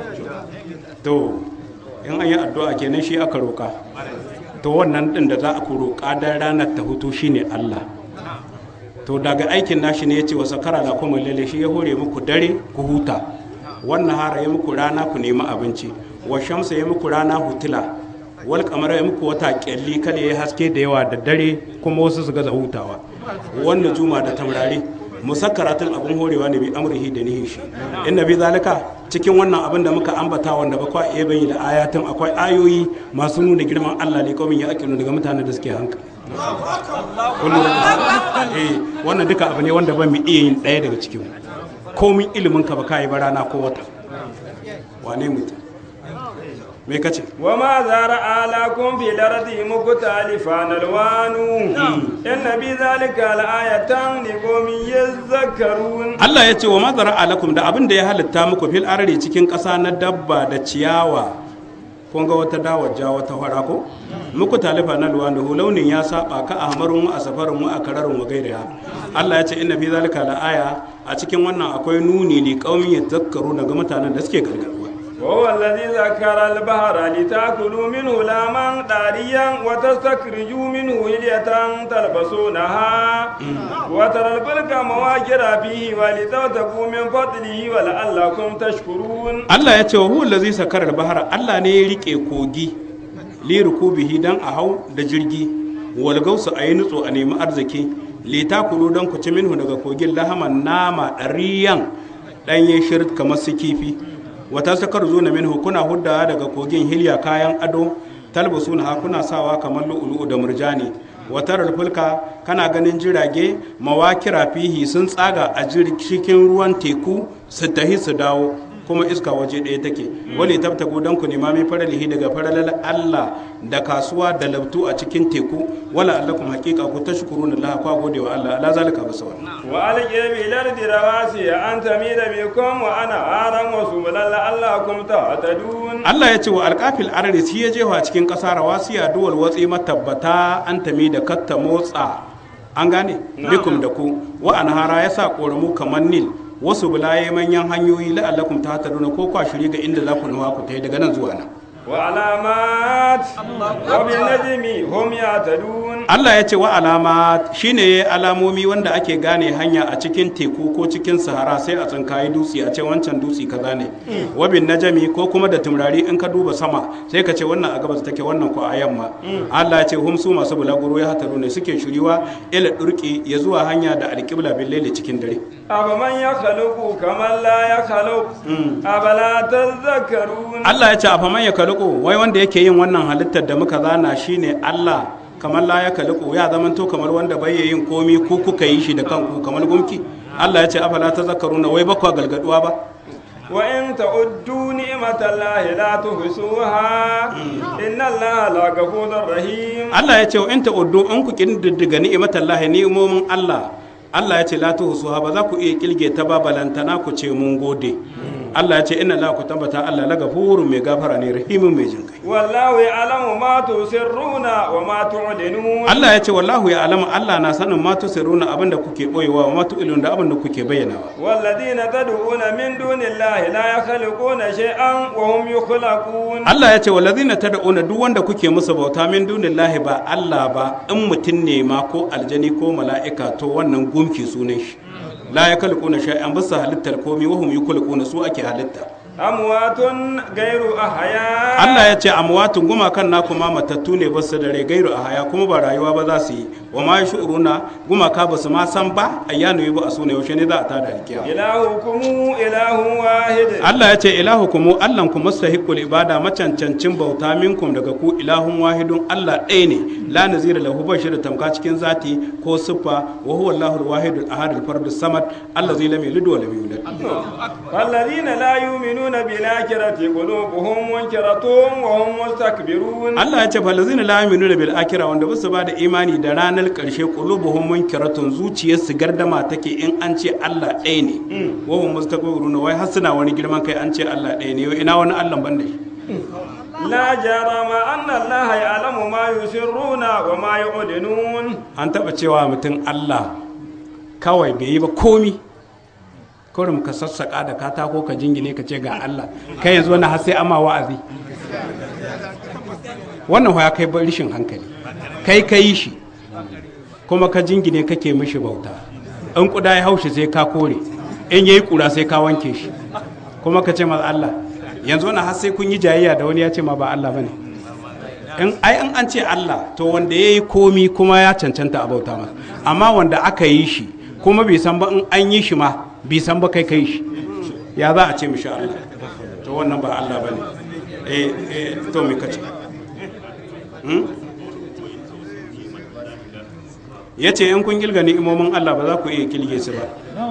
to in an yi addu'a kenan shi aka roƙa to wannan ɗin da za a ku roƙa don ranar ta hutu shine Allah to daga aikin nashi ne ya ce wa sakara da kuma lalle shi ya hore muku dare ku huta wannan hara ya muku rana ku nemi abinci wa shamsa ya muku rana hutula wal kamar ya muku wata kyalli kada ya haske da yawa da dare kuma wasu su gaza hutawa wannan juma da tamrari musakkaratin abin horewa ne bi amrihi da nihin shi inna bi zalika cikin wannan abin da muka ambata wanda ba kwa iya bayyana ayatin akwai ayoyi masu nuna girman Allah ne kawai ya akilu daga mutanen da suke hankali Kullum eh wannan duka abu ne wanda ba mu iya yin ɗaya daga cikin komin ilimin ka ba ka yi ba rana ko wata wane mutum me kace وما زرع لكم في الأرض مختلفا ألوانه إن في ذلك لآية لقوم يذكرون Allah ya ce wa mazara alakum da abin da ya halitta muku fil arari cikin ƙasa na dabba da ciyawa kun ga wata dawa ja wata fara ko muku talifa na luwanda launin ya saba ka ahmarun mu a safarin mu a kararin wa gairiha Allah ya ce inna fi zalika la aya a cikin wannan akwai nuni li qaumin yadhakkaru ga mutanen da suke gargaduwa وهو الذي ذكر البحر لتأكلوا منه لاما طريا وتستخرجوا منه هلية تلبسونها وترى الفلك مواجر فيه ولتبتغوا من فضله ولعلكم تشكرون Allah ya ce wa huwa allazi sakara al-bahara Allah ne ya rike kogi li rukubihi dan a hau da jirgi wal gausu ayi nutso a nemi arziki li takulu dan ku ci minhu daga kogin lahaman nama dariyan danye shirt kamar su kifi wata sakar zuna minhu kuna hudda daga kogin hilya kayan ado talbasuna ha kuna sawa kamar lu'ulu'u da murjani watar fulka kana ganin jirage mawakira fihi sun tsaga a jir- cikin ruwan teku su tahi su dawo kuma iska waje ɗaya take wale tabtagu don ku nema mai faralihi daga faralal Allah da kasuwa da labtu a cikin teku wala allakum haqiqa ku tashkuruna Allah kwa gode wa Allah ala zalika basa wannan وألقي في الأرض رواسي أن تميد بكم وأنهارا وسبلا لعلكم تهتدون Allah ya ce wa alƙafil arari shi ya jefa cikin ƙasa rawasiya duwal watsi matabbata an tami da katta motsa an gane bikum da ku wa anhara ya sa ƙoramu kamar nil wasu bulaye manyan hanyoyi la'allakum ta hataduna ko kwa shiri ga inda za ku nuwa ku tai daga nan zuwa nan وعلامات وبالنجم هم يهتدون Allah ya ce wa alama shine alamomi wanda ake gane hanya a cikin teku ko cikin sahara sai a tsinkayi dutse a ce wancan dutse kaza ne wabin najami ko kuma da tumrari in ka duba sama sai ka ce wannan a gabas take wannan ko a yamma Allah ya ce hum su masu bulaguro ya hataru ne suke shiriwa ila durki ya zuwa hanya da alqibla bil laili cikin dare أفمن يخلق كمن لا يخلق أفلا تذكرون Allah ya ce a faman ya kaluku wai wanda yake yin wannan halittar da muka zana shine Allah kamar la ya kaluku ya zamanto kamar wanda bai yin komi ku kuka yi shi da kanku kamar gumki Allah ya ce afala tazakkaruna wai bakwa galgaduwa ba وإن تعدوا نعمة الله لا تحصوها إن الله لغفور رحيم Allah ya ce in ta'uddu in ku kididdiga ni'imatallahi ni'imomin Allah Allah ya ce la tuhsuha ba za ku iya kilge ta ba balantana ku ce mun gode Allah ya ce inna la ku tabbata Allah la gafurun mai gafara ne rahimin mai jin kai والله يعلم ما تسرون وما تعلنون Allah ya ce wallahu ya alama Allah na sanin ma tusiruna abinda kuke boyewa wa ma tu'ilun da abinda kuke bayyanawa والذين تدعون من دون الله لا يخلقون شيئا وهم يخلقون Allah ya ce walazina tad'una duk wanda kuke musu bauta min dunillahi ba Allah ba in mutum ne ma ko aljani ko mala'ika to wannan gumki sunan shi la yakhluquna shay'an bisa halittar komi wa hum yukhluquna su ake halitta أموات غير أحياء Allah ya ce amwatun gumakan naku ma matattu ne basu da rai gairu a haya kuma ba rayuwa ba za su yi wa ma yashuruna gumaka ba su ma san ba ayyanu yi ba a sune yaushe ne za a tada alkiyama إلهكم إله واحد Allah ya ce ilahukum Allahn ku mustahiqul ibada macancancin bauta minkum daga ku ilahun wahidun Allah ɗaya ne la nazira lahu bashir da tamka cikin zati ko siffa wa huwa Allahul wahidul ahadul fardus samad allazi lam yalid wa lam yulad والذين لا يؤمنون بالآخرة قلوبهم منكرة وهم مستكبرون Allah ya ce falazina la yu'minuna bil akhirah wanda ba su ba da imani da ranar karshe qulubuhum munkiratun zuciyarsu gardama take in an ce Allah ɗaya ne wa hum mustakbiruna wai har suna wani girman kai an ce Allah ɗaya ne ina wani Allah ban da shi لا جرم أن الله يعلم ما يسرون وما يعلنون an taɓa cewa mutum Allah kawai bai yi ba komi kawai ka sassaƙa da katako ka jingine ka ce ga Allah kai yanzu wani har sai ama wa'azi wannan ya kai ba rishin hankali kai ka yi shi kuma ka jingine kake mishi bauta in kuda ya haushi sai ka kore in yayi kura sai ka wanke shi kuma ka ce ma Allah yanzu wani har sai kun yi jayayya da wani ya ce ma ba Allah bane in ai in an ce Allah to wanda ya yi komi kuma ya cancanta a bauta masa amma wanda aka yi shi kuma bai san ba in an yi shi ma bai san ba kai kai shi ya za a ce mishi Allah to wannan ba Allah bane eh eh to me kace hmm? ya ce in kun gilga ni'imomin Allah ba za ku iya kilge su ba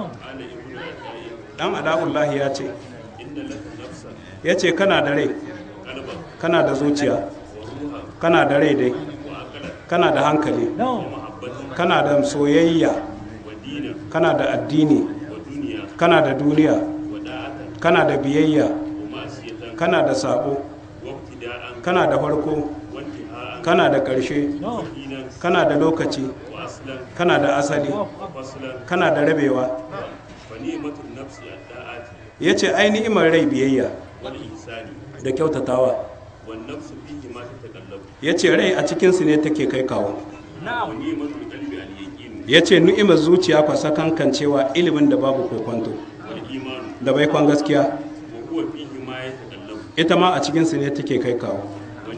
dan ada'ullahi ya ce ya ce kana da rai kana da zuciya kana da rai dai kana da hankali kana da soyayya kana da addini kana da duniya kana da biyayya kana da sabo kana da farko kana da ƙarshe kana da lokaci kana da asali kana da rabewa ya ce ai ni'imar rai biyayya da kyautatawa ya ce rai a cikinsu ne take kai kawo ya ce ni'imar zuciya kwasa kankan cewa ilimin da babu kokonto da baikon gaskiya ita ma a cikinsu ne take kai kawo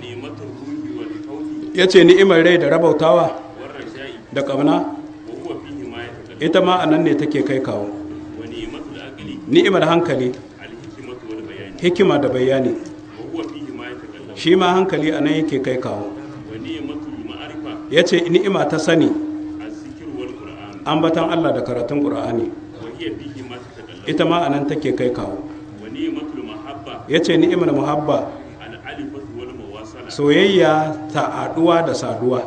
ya ce ni'imar rai da rabautawa da ƙauna ita ma a nan ne take kai kawo ni'imar hankali hikima da bayani shi ma hankali a nan yake kai kawo ya ce ni'ima ta sani ambatan Allah da karatun ƙura'ani ita ma a nan take kai kawo ya ce ni'imar muhabba soyayya ta haɗuwa da saduwa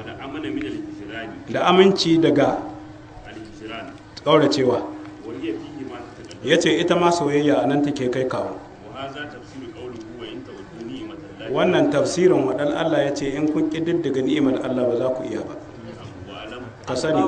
da aminci daga ƙauracewa ya ce ita ma soyayya a nan take kai kawo wannan tafsirin waɗal Allah ya ce in kun ƙididdiga ni'imar Allah ba za ku iya ba ka sani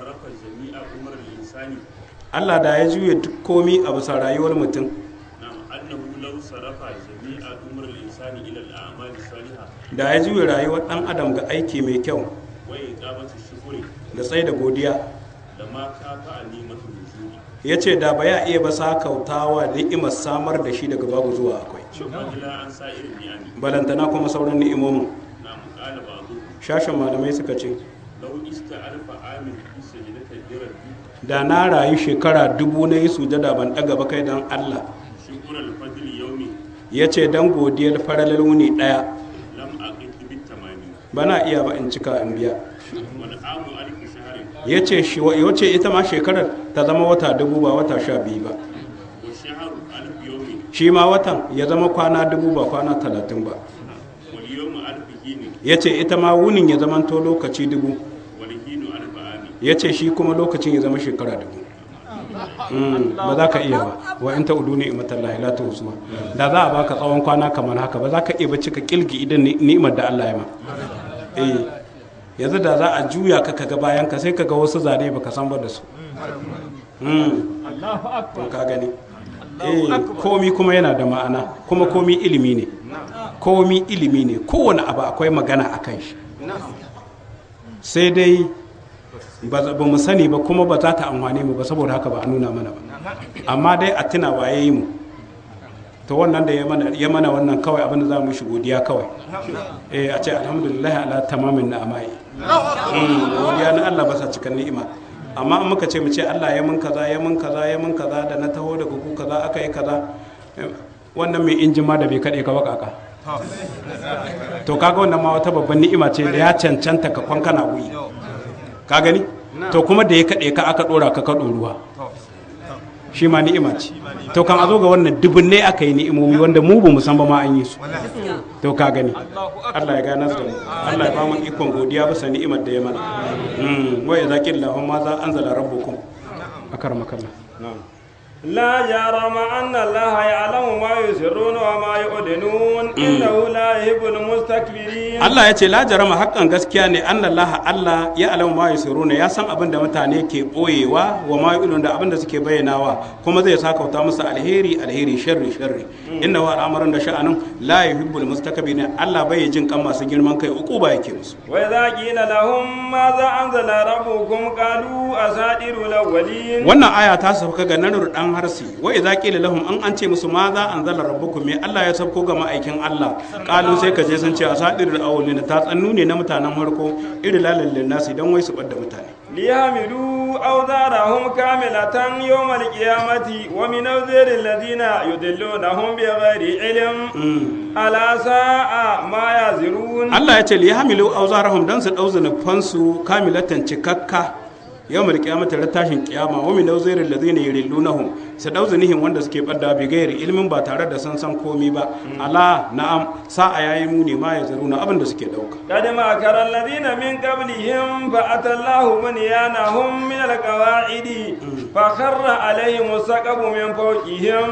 Allah da ya juya duk komi a bisa rayuwar mutum annahu law sarafa jami'a umr al-insani ila al-a'mal as-salihah da ya juya rayuwar dan adam ga aiki mai kyau wa iqamati shukri da tsaye da godiya lama kafa nimatu nuzuli ya ce da ba ya iya ba sa kautawa ni'imar samar da shi daga babu zuwa akwai fadila an sa'ir ni'ami balantana kuma sauran ni'imomin na muqala ba'du shashin malamai suka ce law ista'alfa amin fi sajdati rabbi da na rayu shekara dubu na yi sujada ban daga ba kai don allah shukr al-fadl yawmi ya ce don godiyar faralar wuni ɗaya lam aqid bi tamami ba na iya ba in cika in biya wal amu alf shahrin ya ce shi ya ce ita ma shekarar ta zama wata dubu ba wata sha biyu ba wa shahru alf yawmi shi ma watan ya zama kwana dubu ba kwana talatin ba wal yawmu alf hini ya ce ita ma wunin ya zama to lokaci dubu wal hinu alf ami ya ce shi kuma lokacin ya zama shekara dubu Mm, ba za ka iya ba wa in ta udu ni'imar Allah la ta husuwa da za a baka tsawon kwana kamar haka ba za ka iya bacci ka kilgi idan ni- ni'imar da Allah ya ma eh yanzu da za a juya ka kaga bayan ka sai kaga wasu zane baka san ba da su Mm. to ka gani eh komi kuma yana da ma'ana kuma komi ilimi ne komi ilimi ne kowane abu akwai magana a kan shi sai dai ba za- ba mu sani ba kuma ba za ta amfani mu ba saboda haka ba a nuna mana ba amma dai a tuna waye yi mu to wannan da ya mana ya mana wannan kawai abin da za mu shi godiya kawai eh a ce alhamdulillah ala tamamin na'amai Mm, godiya na Allah ba sa cikin ni'ima amma in muka ce mu ce Allah ya mun kaza ya mun kaza ya mun kaza da na taho daga ku kaza aka yi kaza eh, wannan mai injin ma da bai kaɗe ka bakaka to kaga wannan ma wata babban ni'ima ce da ya cancanta ka kwankana wuyi ka gani to kuma da ya kaɗe ka aka ɗora ka ka ruwa shi ma ni'ima ce to kan a zo ga wannan dubunne aka yi ni'imomi wanda mu ba mu san ba ma an yi su to ka gani Allah ya gane da mu Allah ya ba mu ikon godiya bisa ni'imar da ya mana mm wa ya zaki Allah ma za anzala rabbukum akaramakallah na'am لا جرم أن الله يعلم ما يسرون وما يعلنون إنه لا يحب المستكبرين Allah ya ce la jarama haƙƙan gaskiya ne an Allah Allah ya alamu ma yusiruna ya san abin da mutane ke ɓoyewa wa ma yu'lun da abin da suke bayyanawa kuma zai sakauta musu alheri alheri sharri sharri inna wa al'amarin da sha'anin la yuhibbul mustakbirin Allah bai jin kan masu girman kai uquba yake musu وإذا قيل لهم ماذا أنزل ربكم قالوا أساطير الأولين wannan aya ta sauka ga nanar dan harsi wa idza qila lahum an an ce musu ma za anzala rabbukum me Allah ya sauko ga ma'aikin Allah qalu sai ka je sun ce asadirul awwalin ta tsannu ne na mutanen farko irin lalallin nasi dan wai su bar da mutane ليحملوا أوزارهم كاملة يوم القيامة ومن أوزار الذين يضلونهم بغير علم ألا ساء ما يزرون Allah ya ce li hamilu auzarahum dan su dau zanufansu kamilatan cikakka yawmal qiyamati ran tashin kiyama wa min awzaril ladina yuridunahum su dau zanihin wanda suke badda bi gairi ilmin ba tare da san san komi ba ala na'am sa'a yayi muni ma ya zaruna abin da suke dauka قد مكر الذين من قبلهم فأتى الله بنيانهم من القواعد فخر عليهم السقف من فوقهم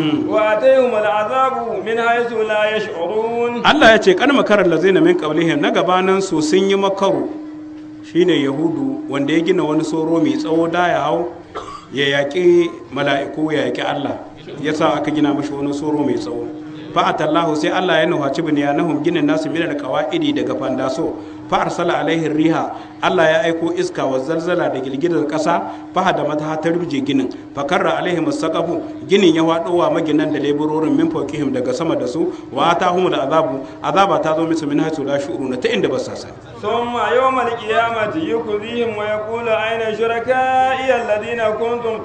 وأتيهم العذاب من حيث لا يشعرون Allah ya ce kan makarar lazina min qablihim na gabanan su sun yi makaru shine yahudu wanda ya gina wani soro mai tsawo da ya hau ya yaƙi mala'iku ya yaƙi Allah ya sa aka gina mashi wani soro mai tsawo fa'atallahu sai Allah ya nuhaci bunyanahum ginin nasu min alqawaidi daga fandaso fa arsala alaihi riha Allah ya aiko iska wa zalzala da girgizar kasa fa da mata ta rubje ginin fa karra alaihim saqafu ginin ya wado wa maginan da leburorin min fawqihim daga sama da su wa atahum da azabu azaba ta zo musu min haythu la shu'uruna ta inda ba sa sani ثم يوم القيامة يخزيهم ويقول أين شركائي الذين كنتم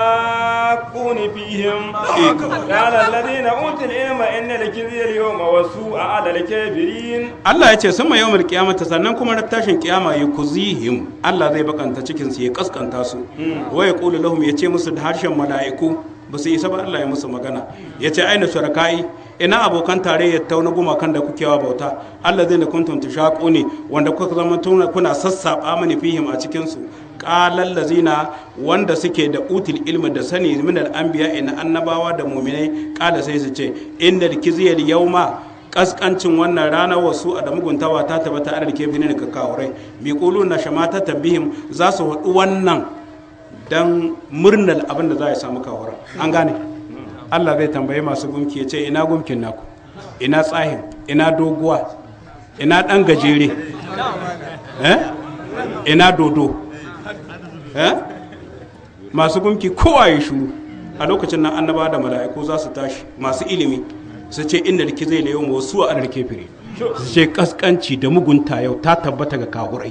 تشاقون فيهم قال الذين أوتوا العلم إن الكذي اليوم والسوء على الكافرين Allah ya ce sama yawmul qiyamata sannan kuma na tashin kiyama ya kuzihim Allah zai bakanta cikin su ya kaskanta su wa yaqulu lahum ya ce musu da harshen mala'iku ba su isa ba Allah ya musu magana ya ce aina shuraka'i ina abokan tarayyar ta na gumakan da kuke wa bauta Allah zai na kuntum tushaqu ne wanda kuka zama tuna kuna sassaba mani fihim a cikin su qalal lazina wanda suke da utul ilmi da sani min al anbiya ina annabawa da mu'minai qala sai su ce innal kizyal yawma kaskancin wannan rana wasu a da muguntawa ta tabbata a rike fini ka kawurai bi kulu na shamata tabihim za su haɗu wannan dan murnar abin da za a samu kawura an gane Allah zai tambayi masu gumki ya ce ina gumkin naku ina tsahin ina doguwa ina ɗan gajere eh? ina dodo eh? masu gumki kowa ya shuru a lokacin nan annaba da mala'iku za su tashi masu ilimi su ce inda rike zai layo ma wasu a rike fire su ce kaskanci da mugunta yau ta tabbata ga kahurai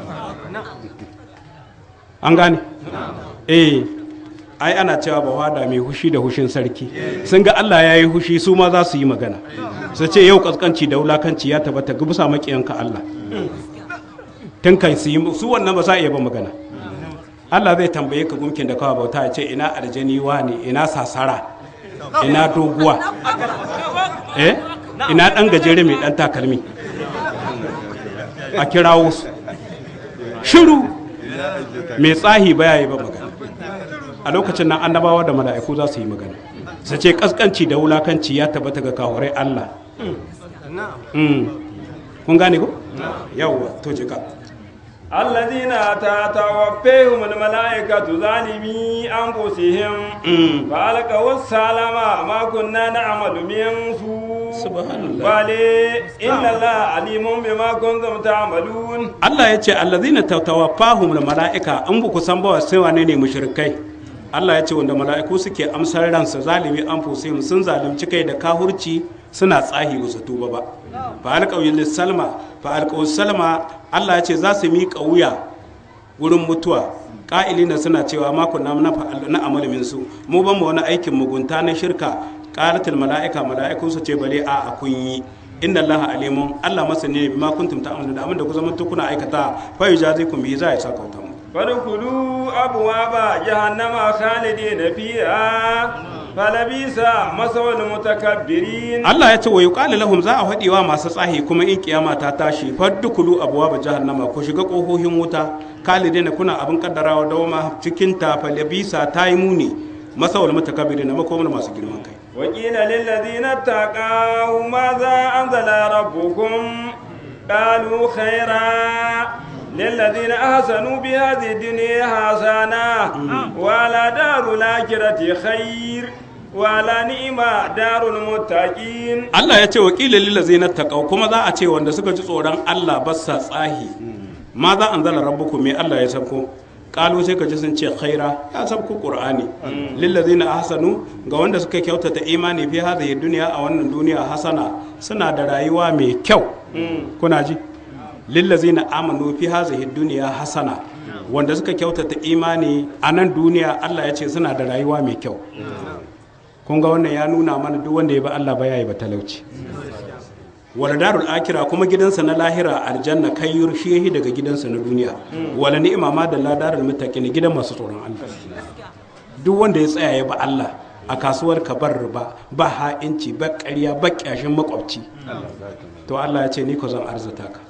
an gane eh ai ana cewa ba wada mai hushi da hushin sarki sun ga Allah ya yi hushi su ma za su yi magana su ce yau kaskanci da wulakanci ya tabbata ga bisa makiyanka Allah tun kan su yi su wannan ba sa iya ba magana Allah zai tambaye ka gumkin da kawai bauta ya ce ina aljani ne ina sasara ina doguwa eh ina dan gajere mai dan takalmi a kirawo su shiru mai tsahi baya yi ba magana a lokacin nan annabawa da mala'iku za su yi magana su ce kaskanci da wulakanci ya tabbata ga kawarai Allah Mm. kun gane ko yawwa to jika الذين تتوفيهم الملائكة ظالمي أنفسهم فألقوا السلام ما كنا نعمل من سوء سبحان الله. بل إن الله عليم بما كنتم تعملون Allah ya ce allazina tawaffahum mala'ika an buku san ba sai wane ne mushrikai Allah ya ce wanda mala'iku suke amsar ransa zalimi an fusihim sun zalunci kai da kahurci suna tsahi ba su tuba ba fa alqawil salma fa alqaw salma Allah ya ce za su miƙa wuya wurin mutuwa ƙa'ilina suna cewa ma kunna na fa'al- na amal min su mu ban mu wani aikin mugunta na shirka qalatul mala'ika mala'iku su ce bale a a kun yi inna allaha alimun allah masani ne bima kuntum ta'malun da abin da ku zama kuna aikata fa yujazikum bi za ya saka wuta mu فادخلوا أبواب جهنم خالدين فيها فلبئس مثوى المتكبرين Allah ya ce wa yuqalu lahum za a faɗi wa masu tsahi kuma in kiyama ta tashi faddukulu abwaaba jahannama ku shiga kohohin wuta kalidina kuna abin kaddarawa dawama cikin ta falabisa ta yi muni masawal mutakabbirin makomar masu girman kai وقيل للذين اتقوا ماذا أنزل ربكم قالوا خيرا للذين أحسنوا بهذه الدنيا حسنة ولا دار الآخرة خير ولا نعم دار المتقين Allah ya ce wa ƙila lillazina taqaw kuma za a ce wanda suka ji tsoron Allah ba sa tsahi ma za an zala rabbukum me Allah ya sabko kalu sai ka ji sun ce khaira ya sabko qur'ani lillazina ahsanu ga wanda suka kyautata imani fi hadhihi dunya a wannan duniya hasana suna da rayuwa mai kyau kuna ji lillazina amanu fi hadhihi dunya hasana wanda suka kyautata imani a nan duniya Allah ya ce suna da rayuwa mai kyau kun ga wannan ya nuna mana duk wanda ya bi Allah ba yayi ba talauci wala darul akira kuma gidansa na lahira aljanna kayyur shi yahi daga gidansa na duniya wala ni'ima ma da ladarul muttaqin gidan masu tsoron Allah duk wanda ya tsaya ya ba Allah a kasuwar ka bar riba ba ha'inci ba ƙarya ba ƙyashin makwabci to Allah ya ce ni ko zan arzuta ka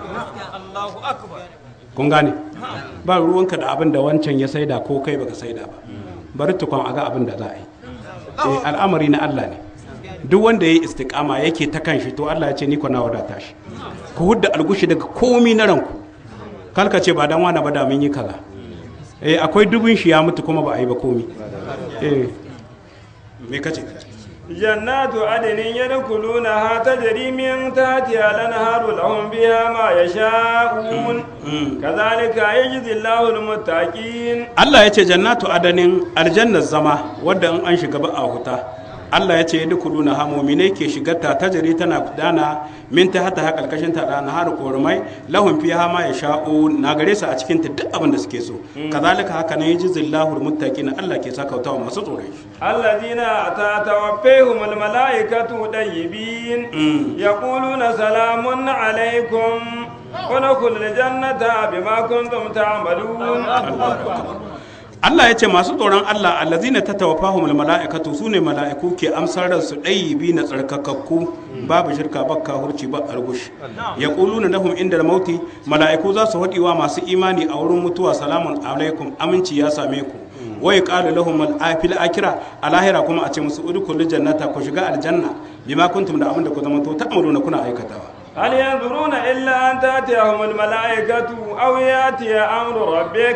kun gane ba ruwanka da abin da wancan ya saida ko kai baka saida ba bari tukun a ga abin da za a yi eh, al'amari na Allah ne duk wanda ya yi istiqama yake ta kan shi to Allah ya ce ni ko na wadata shi ku hudda algushi daga komi na ranku kalka ce ba dan wani ba da mun yi kaza eh akwai dubin shi ya mutu kuma ba a yi ba komi eh me kace جنات عدن يدخلونها تجري من تحتها الأنهار لهم بها ما يشاءون كذلك يجزي الله المتقين Allah ya ce jannatu adanin aljannar zama wadda in an shiga ba a huta Allah ya ce ya dukulu na hamomi ke shigarta ta jari tana gudana min ta hata ha karkashin ta da har korumai lahun fi ma ya sha'u na gare su a cikin ta duk abin da suke so kazalika haka ne yaji zillahu muttaqin Allah ke saka wa masu tsoron shi الذين تتوفيهم الملائكة طيبين يقولون سلام عليكم ودخلوا الجنة بما كنتم تعملون Allah ya ce masu tsoron Allah allazina tatawaffahum almalaikatu sune mala'iku ke amsar da su bi na tsarkakakku babu shirka ba kahurci ba argush yaquluna lahum inda mauti mala'iku za su hadiwa masu imani a wurin mutuwa salamun alaikum aminci ya same ku wa yaqalu lahum al-afil akira alahira kuma a ce musu udkhulul jannata ku shiga aljanna bima kuntum da abin da ku zama to ta'maluna kuna aikatawa هل ينظرون إلا أن تأتيهم الملائكة أو يأتي أمر ربك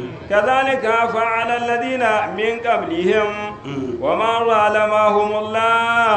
كذلك فعل الذين من قبلهم وما ظلمهم الله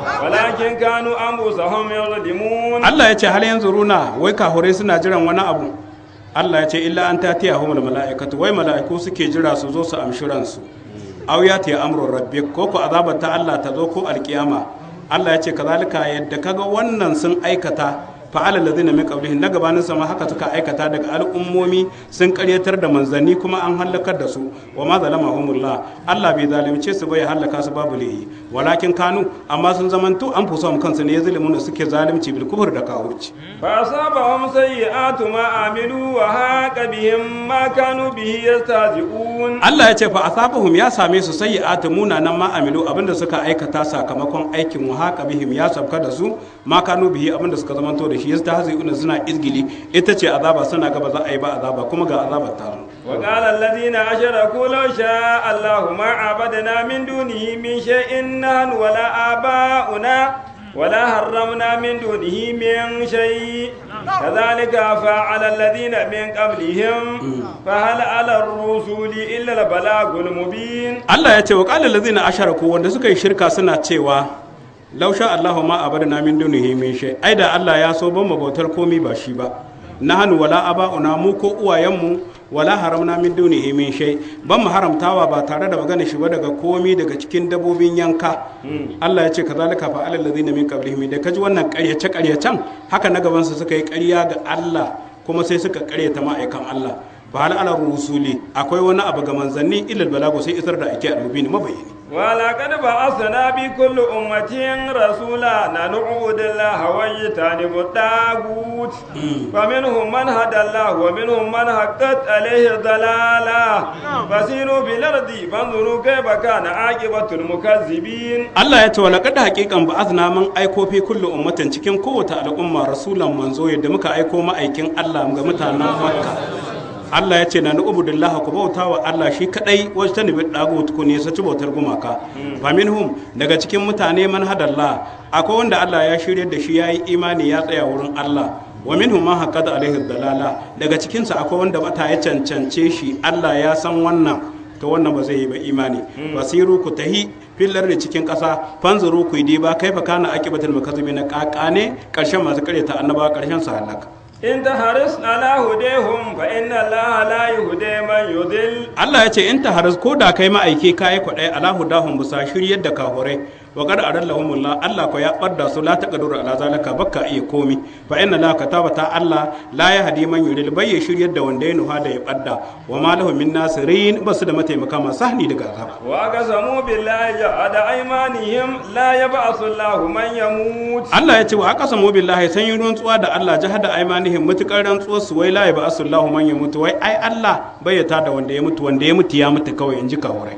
ولكن كانوا أنفسهم يظلمون Allah ya ce hal yanzu runa wai kahure suna jiran wani abu Allah ya ce illa an ta tiya humul mala'ikatu wai mala'iku suke jira su zo su amshi ransu aw ya tiya amrun rabbik ko ko azabar ta Allah ta zo ko alkiyama Allah ya ce kazalika yadda kaga wannan sun aikata fa'ala ladina min qablihim na gabanin sama haka suka aikata daga al'ummomi sun karyatar da manzanni kuma an halakar da su wa ma zalamahumullah Allah bai zalunce su bai halaka su babu lihi walakin kanu amma sun zamanto an fusa kansu ne ya zalimu suke zalunci bil kufur da kafirci فأصابهم سيئات ما عملوا وهاق بهم ما كانوا به يستهزئون Allah ya ce fa asabahum ya same su sayyi'atu munanan ma amilu abinda suka aikata sakamakon aikin wa haka bihim ya sabka da su ma kanu bihi abinda suka zamanto da shi yastahzi'una suna izgili ita ce azaba suna gaba za a yi ba azaba kuma ga azabar ta zo وقال الذين أشركوا لو شاء الله ما عبدنا من دونه من شيء نحن ولا آباؤنا ولا حرمنا من دونه من شيء كذلك فعل الذين من قبلهم فهل على الرسول إلا البلاغ المبين Allah ya ce wa qala allazina asharaku wanda suka yi shirka suna cewa law sha Allahu ma abadna min dunihi min shay ai da Allah ya so ban mu bautar komi ba shi ba nahnu wala aba'una mu ko uwayenmu wala haramna min dunihi min shay ban mu haramtawa ba tare da magana shi ba daga komi daga cikin dabobin yanka Allah ya ce kazalika fa alal ladina min qablihim da kaji wannan ƙaryace ƙaryacen haka na gaban su suka yi ƙarya ga Allah kuma sai suka ƙaryata ma'aikan Allah fa hal ala rusuli akwai wani abu ga manzanni ilal balago sai isar da ake almubin mabayani ولقد بعثنا بكل أمة رسولا أن نعبد الله واجتنب الطاغوت فمنهم من هدى الله ومنهم من حقت عليه الضلالة فسيروا في الأرض فانظروا كيف كان عاقبة المكذبين Allah ya ce wa laqad haqiqan ba'athna man aiko fi kulli ummatin cikin kowace al'umma rasulan manzo yadda muka aiko ma'aikin Allah ga mutanen Makka Allah ya ce na nu'budillah ku bauta wa Allah shi kadai wajen ta nabi dagut ku ne ci bautar gumaka fa minhum daga cikin mutane man hadallah akwai wanda Allah ya shirye da shi yayi imani ya tsaya wurin Allah wa minhum man haqqada alaihi dalala daga cikin sa akwai wanda bata ya cancance shi Allah ya san wannan to wannan ba zai yi ba imani basiru ku tahi fillar da cikin ƙasa fanzuru ku yi ba kaifa kana aqibatul mukazzibina kakane karshen masu karyata annaba karshen su halaka إن تحرص على هديهم فإن الله لا يهدي من يضل Allah ya ce in ta haras ko da kai ma'aiki kayi kwaɗai ala hudahum bisa shiryar da kahurai wa qad adallahumullah Allah ko ya ɓadda su la taqdiru ala zalika bakka iya komi fa inna la katabata Allah la yahdi man yurid bai ya shiryar da wanda ya nuha da ya ɓadda wa ma lahum min nasirin basu da mataimaka masu sahni daga azaba وأقسموا بالله جهد أيمانهم لا يبعث الله من يموت Allah ya ce wa aka samu billahi san yi rantsuwa da Allah jahada aimanihim mutukar rantsuwar su wai la ya ba asullahu man ya mutu wai ai Allah bai ya tada wanda ya mutu wanda ya mutu ya mutu kawai in ji kawurai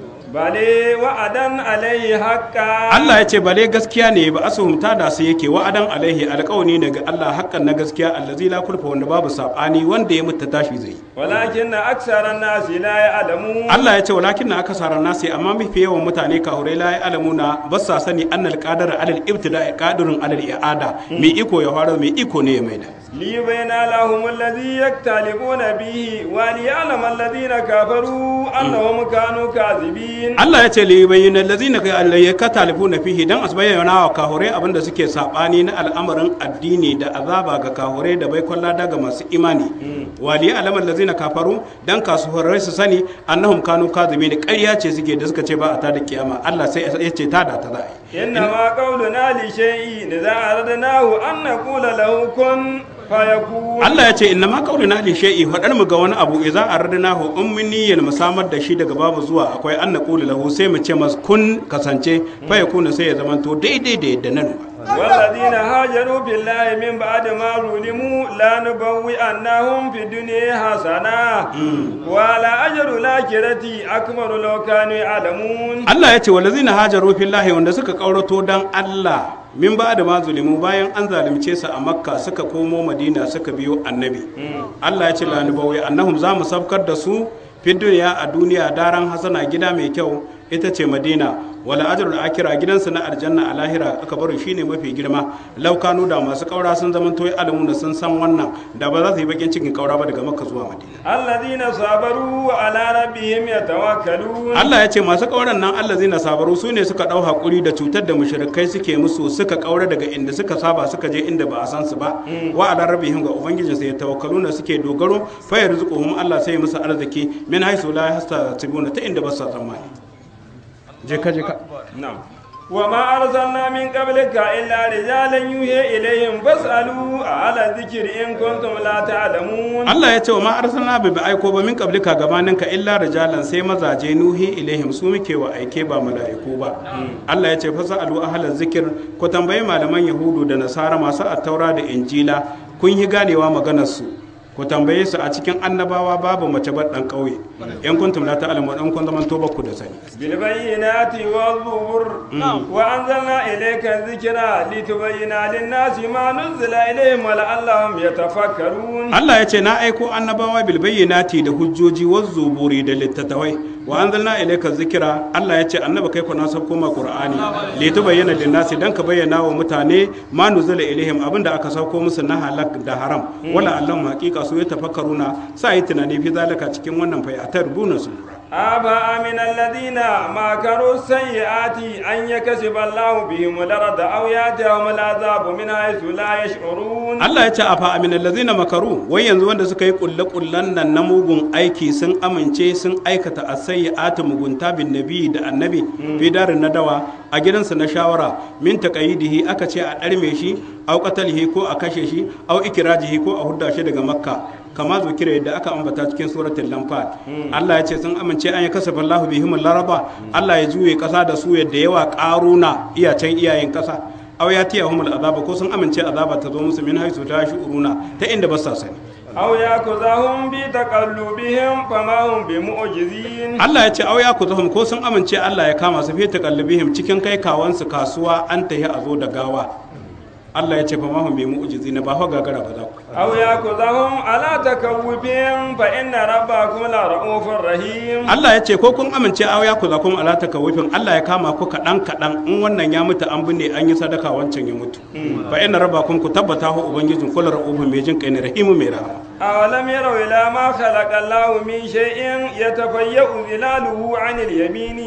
بل وعدا عليه حقا Allah ya ce bale gaskiya ne ba asuhum tada su yake wa'adan alaihi alƙawani ne ga Allah haƙƙan na gaskiya allazi la kulfa wanda babu sabani wanda ya mutu tashi zai ولكن أكثر الناس لا يعلمون Allah ya ce walakin na aka sarar nasi amma mafi yawan mutane kahurai la ya alamuna ba sa sani annal qadara alal ibtida qadirun alal i'ada mai iko ya fara mai iko ne ya maida ليبين لهم الذي يختلفون به وليعلم الذين كفروا أنهم كانوا كاذبين Allah ya ce li bayyana allazina ka alayya ka talifuna fihi dan asbayyana wa kahure abinda suke sabani na al'amarin addini da azaba ga kahure da bai kwalla daga masu imani wali alamal allazina kafaru dan kasuhurai su sani annahum kanu kadhibi da ƙarya ce suke da suka ce ba a ta da kiyama Allah sai ya ce ta da ta za a yi إنما قولنا لشيء إذا أردناه أن نقول له كن فيكون Allah ya ce inna ma qauluna li shay'i fadar mu ga wani abu idza aradnahu in mun niyyar mu samar da shi daga babu zuwa akwai an naqulu lahu sai mu ce mas kun kasance fa yakuna sai ya zamanto daidai da yadda nan والذين هاجروا بالله من بعد ما ظلموا لا نبوئنهم في الدنيا حسنة ولا أجر الآخرة أكبر لو كانوا يعلمون Allah ya ce walazina hajaru fillahi wanda suka kaurato dan Allah min ba da mazulimu bayan an zalunce su a makka suka komo madina suka biyo annabi Allah ya ce lanubawai annahum za mu sabkar da su fi duniya a duniya daren hasana gida mai kyau ita ce madina wala ajrul akira gidansu na aljanna a lahira aka bari shine mafi girma laukanu da masu kaura sun zama toyi alamu da sun san wannan da ba za su yi bakin cikin kaura ba daga makka zuwa madina الذين صبروا وعلى ربهم يتوكلون Allah ya ce masu kauran nan Allah zai na sabaru su ne suka dau hakuri da cutar da mushrikai suke musu suka kaura daga inda suka saba suka je inda ba a san su ba wa ala rabbihim ga ubangijin sai tawakkaluna suke dogaro fa yarzuquhum Allah sai ya musu arziki min haisu la yahtasibuna ta inda ba su tsammani je ka je ka نعم وما أرسلنا من قبلك إلا رجالا يوحي إليهم فاسألوا على الذكر إن كنتم لا تعلمون Allah ya ce wa ma arsalna bi bi aiko ba min qablika gabanin ka illa rijalan sai mazaje nuhi ilaihim su muke wa aike ba mala'iku ba Allah ya ce fa sa'alu ahlaz zikir ku tambayi malaman yahudu da nasara masu attaura da injila kun yi ganewa maganar su ku tambaye su a cikin annabawa babu mace ba dan kauye in kuntum la ta'lamu dan kun zaman to ku da sani بالبينات والزبر وأنزلنا إليك الذكر لتبين للناس ما نزل إليهم ولعلهم يتفكرون Allah ya ce na aiko annabawa bil bayyinati da hujjoji wa zuburi da littattafai wa anzalna ilayka zikira Allah ya ce annaba kai ku na sabko ma qur'ani li tubayyana lin nasi dan ka bayyana wa mutane ma nuzila ilaihim abinda aka sauko musu na halak da haram wala allahum haqiqa su ya tafakkaruna sai tunani fi zalika cikin wannan fa ya tarbuna su أفأمن الذين مكروا السيئات أن يكسب الله بهم الأرض أو يأتيهم العذاب من حيث لا يشعرون Allah ya ce a fa aminal lazina makaru wai yanzu wanda suka yi kulle kullen nan na mugun aiki sun amince sun aikata asayyatu mugunta bin nabi da annabi fi darin nadawa a gidansa na shawara min taqayidihi aka ce a darme shi au qatalihi ko a kashe shi au ikrajihi ko a hudda shi daga makka kama zukira yadda aka ambata cikin suratul lamfat Allah ya ce sun amince an yi kasafa Allahu bihim laraba Allah ya juye kasa da su yadda yawa karuna iyacen iyayen kasa aw ya tiya humul azaba ko sun amince azaba ta zo musu min haisu ta shu'uruna ta inda ba sa sani أو يأخذهم بتقلبهم فما هم بمعجزين Allah ya ce aw ya kuzahum ko sun amince Allah ya kama su fi taqallubihim cikin kai kawansu kasuwa an tahi a zo da gawa Allah ya ce fa ma hum bi mu'jizina ba fa gagara ba za ku أو يأخذهم على تكوفهم فإن ربكم لرؤوف رحيم Allah ya ce ko kun amince aw ya kuzakum ala takawufin Allah ya kama ku kadan kadan in wannan ya mutu an binne an yi sadaka wancan ya mutu fa inna rabbakum ku tabbata hu ubangijin kullu ra'ufun mai jin kai ne rahimu mai rahama أولم يروا إلى ما خلق الله من شيء يتفيأ ظلاله عن اليمين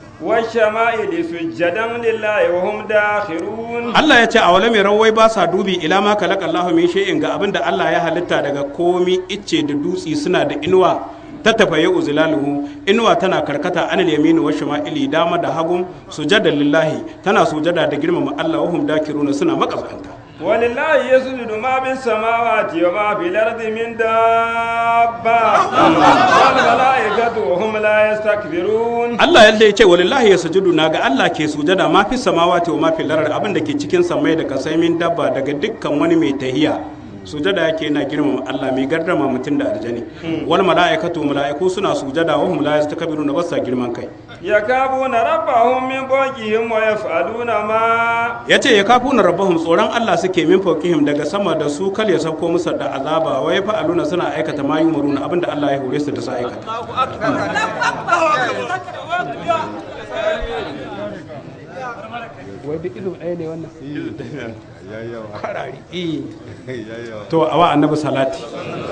والشمائل سجدا لله وهم داخرون Allah ya ce a wala mai rawai ba sa dubi ila ma kalaka Allah min shay'in ga abinda Allah ya halitta daga komi icce da dutsi suna da inuwa ta tafaye uzilaluhu inuwa tana karkata anil yamini wa shama'ili dama da hagun sujada lillahi tana sujada da girmama Allah wa hum dakiruna suna makasanta ولله يسجد ما في السماوات وما في الأرض من دابة والملائكة وهم لا يستكبرون Allah yadda ya ce walillahi ya sujudu na ga Allah ke sujada ma fi samawati wa ma fi larar abin da ke cikin samai da kasai min dabba daga dukkan wani mai tahiya sujada yake yana girmama Allah mai gardama mutum da aljani wal mala'ikatu mala'iku suna sujada wa hum la yastakbiruna basa girman kai يكابون ربهم من فوقهم ويفعلون ما yace ya kafu na rabbahum tsoron Allah suke min fawqihim daga sama da su kal ya sauko musu da azaba wa yafa'aluna suna aikata ma yumuruna abinda Allah ya hore su da su aikata wai duk ilu ɗaya ne wannan kwarari to awa annabi salati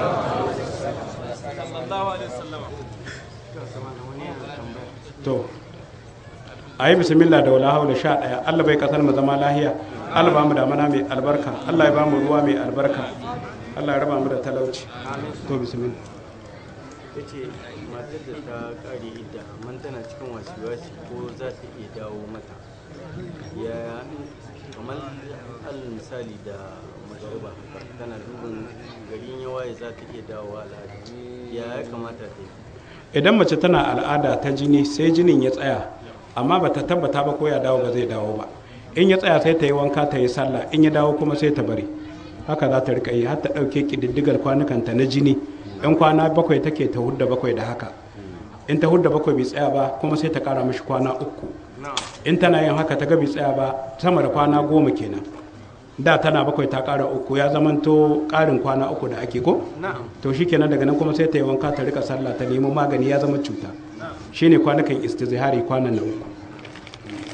to a yi bismillah da wala haula sha ɗaya allah bai kasar mu zama lahiya allah ba mu da mana mai albarka allah ya ba mu ruwa mai albarka allah ya raba mu da talauci to bismillah ya ce matar da ta kare idda amma tana cikin wasi-wasi ko za ta iya dawo mata ya kamar alal misali da magariba tana dubin garin yawaye za ta iya dawowa al'ada ya ya kamata ta yi idan mace tana al'ada ta jini sai jinin ya tsaya amma ba ta tabbata ba ko ya dawo ba zai dawo ba in ya tsaya sai ta yi wanka ta yi sallah in ya dawo kuma sai ta bari haka za ta rika yi har ta ɗauke ƙididdigar kwanukanta na jini in kwana bakwai take ta hudda bakwai da haka in ta hudda bakwai bai tsaya ba kuma sai ta ƙara mashi kwana uku in tana yin haka ta ga bai tsaya ba sama da kwana goma kenan da tana bakwai ta ƙara uku ya zamanto ƙarin kwana uku da ake ko na'am to shi kenan daga nan kuma sai ta yi wanka ta rika sallah ta nemo magani ya zama cuta shine kwanukan istizhari kwanan na uku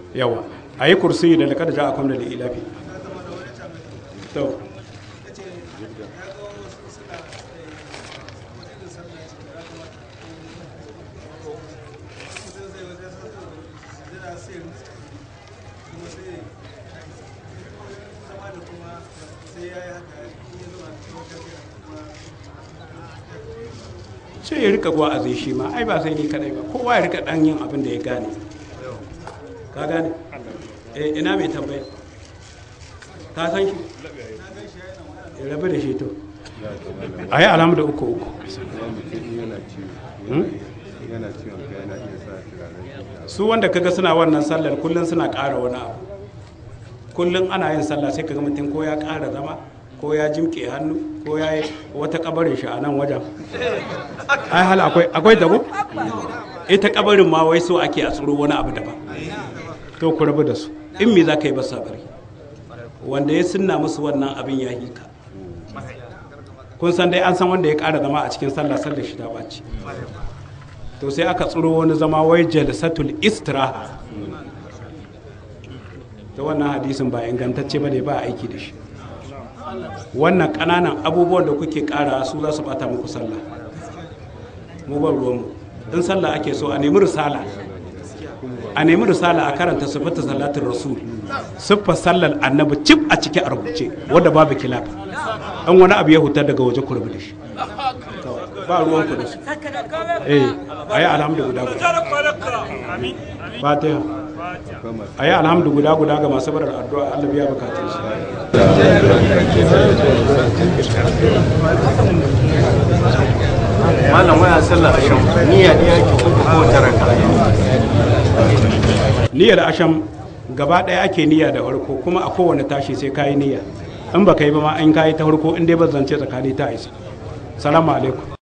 yawa a yi kursi da lakar ja a kwamna da ilafi to sai ya rika guwa a zai shi ma ai ba sai ni kadai ba kowa ya rika dan yin abin da ya gane ka gane eh ina mai tambaya ka san shi ya rabu da shi to a yi alamu da uku uku Hmm? yana ciwon kai yana iya sa turaren su wanda kaga suna wannan sallar kullum suna ƙara wani abu kullum ana yin sallah sai kaga mutum ko ya ƙara zama ko ya jimke hannu ko ya yi wata kabarin shi a nan wajen ai hal akwai akwai dago ita kabarin ma wai so ake a tsoro wani abu daban to ku rabu da su in me za ka yi ba sabari wanda ya sunna musu wannan abin ya yi ka kun san dai an san wanda ya ƙara zama a cikin sallah sallar shi ta ɓaci to sai aka tsoro wani zama wai jalsatul istiraha ta wannan hadisin ba ingantacce ba ne ba aiki da shi wannan ƙananan abubuwan da kuke ƙara su za su bata muku sallah mu ban ruwanmu in sallah ake so a nemi risala a nemi risala a karanta sifata salatin rasul siffar sallar annabi cif a ciki a rubuce wadda babu kilaf an wani abu ya hutar daga waje ku rabu da shi ba ruwan ku da su eh ayi alhamdu guda guda fatiha ayi alhamdu guda guda ga masu barar addu'a Allah biya bukatun su malam waya sallah a shan niyya ne yake kuka ko taraka niyyar asham gaba ɗaya ake niyya da farko kuma a kowane tashi sai kayi niyya in ba ka yi ba ma in kayi ta farko in dai ba zance tsakani ta isa salamu alaikum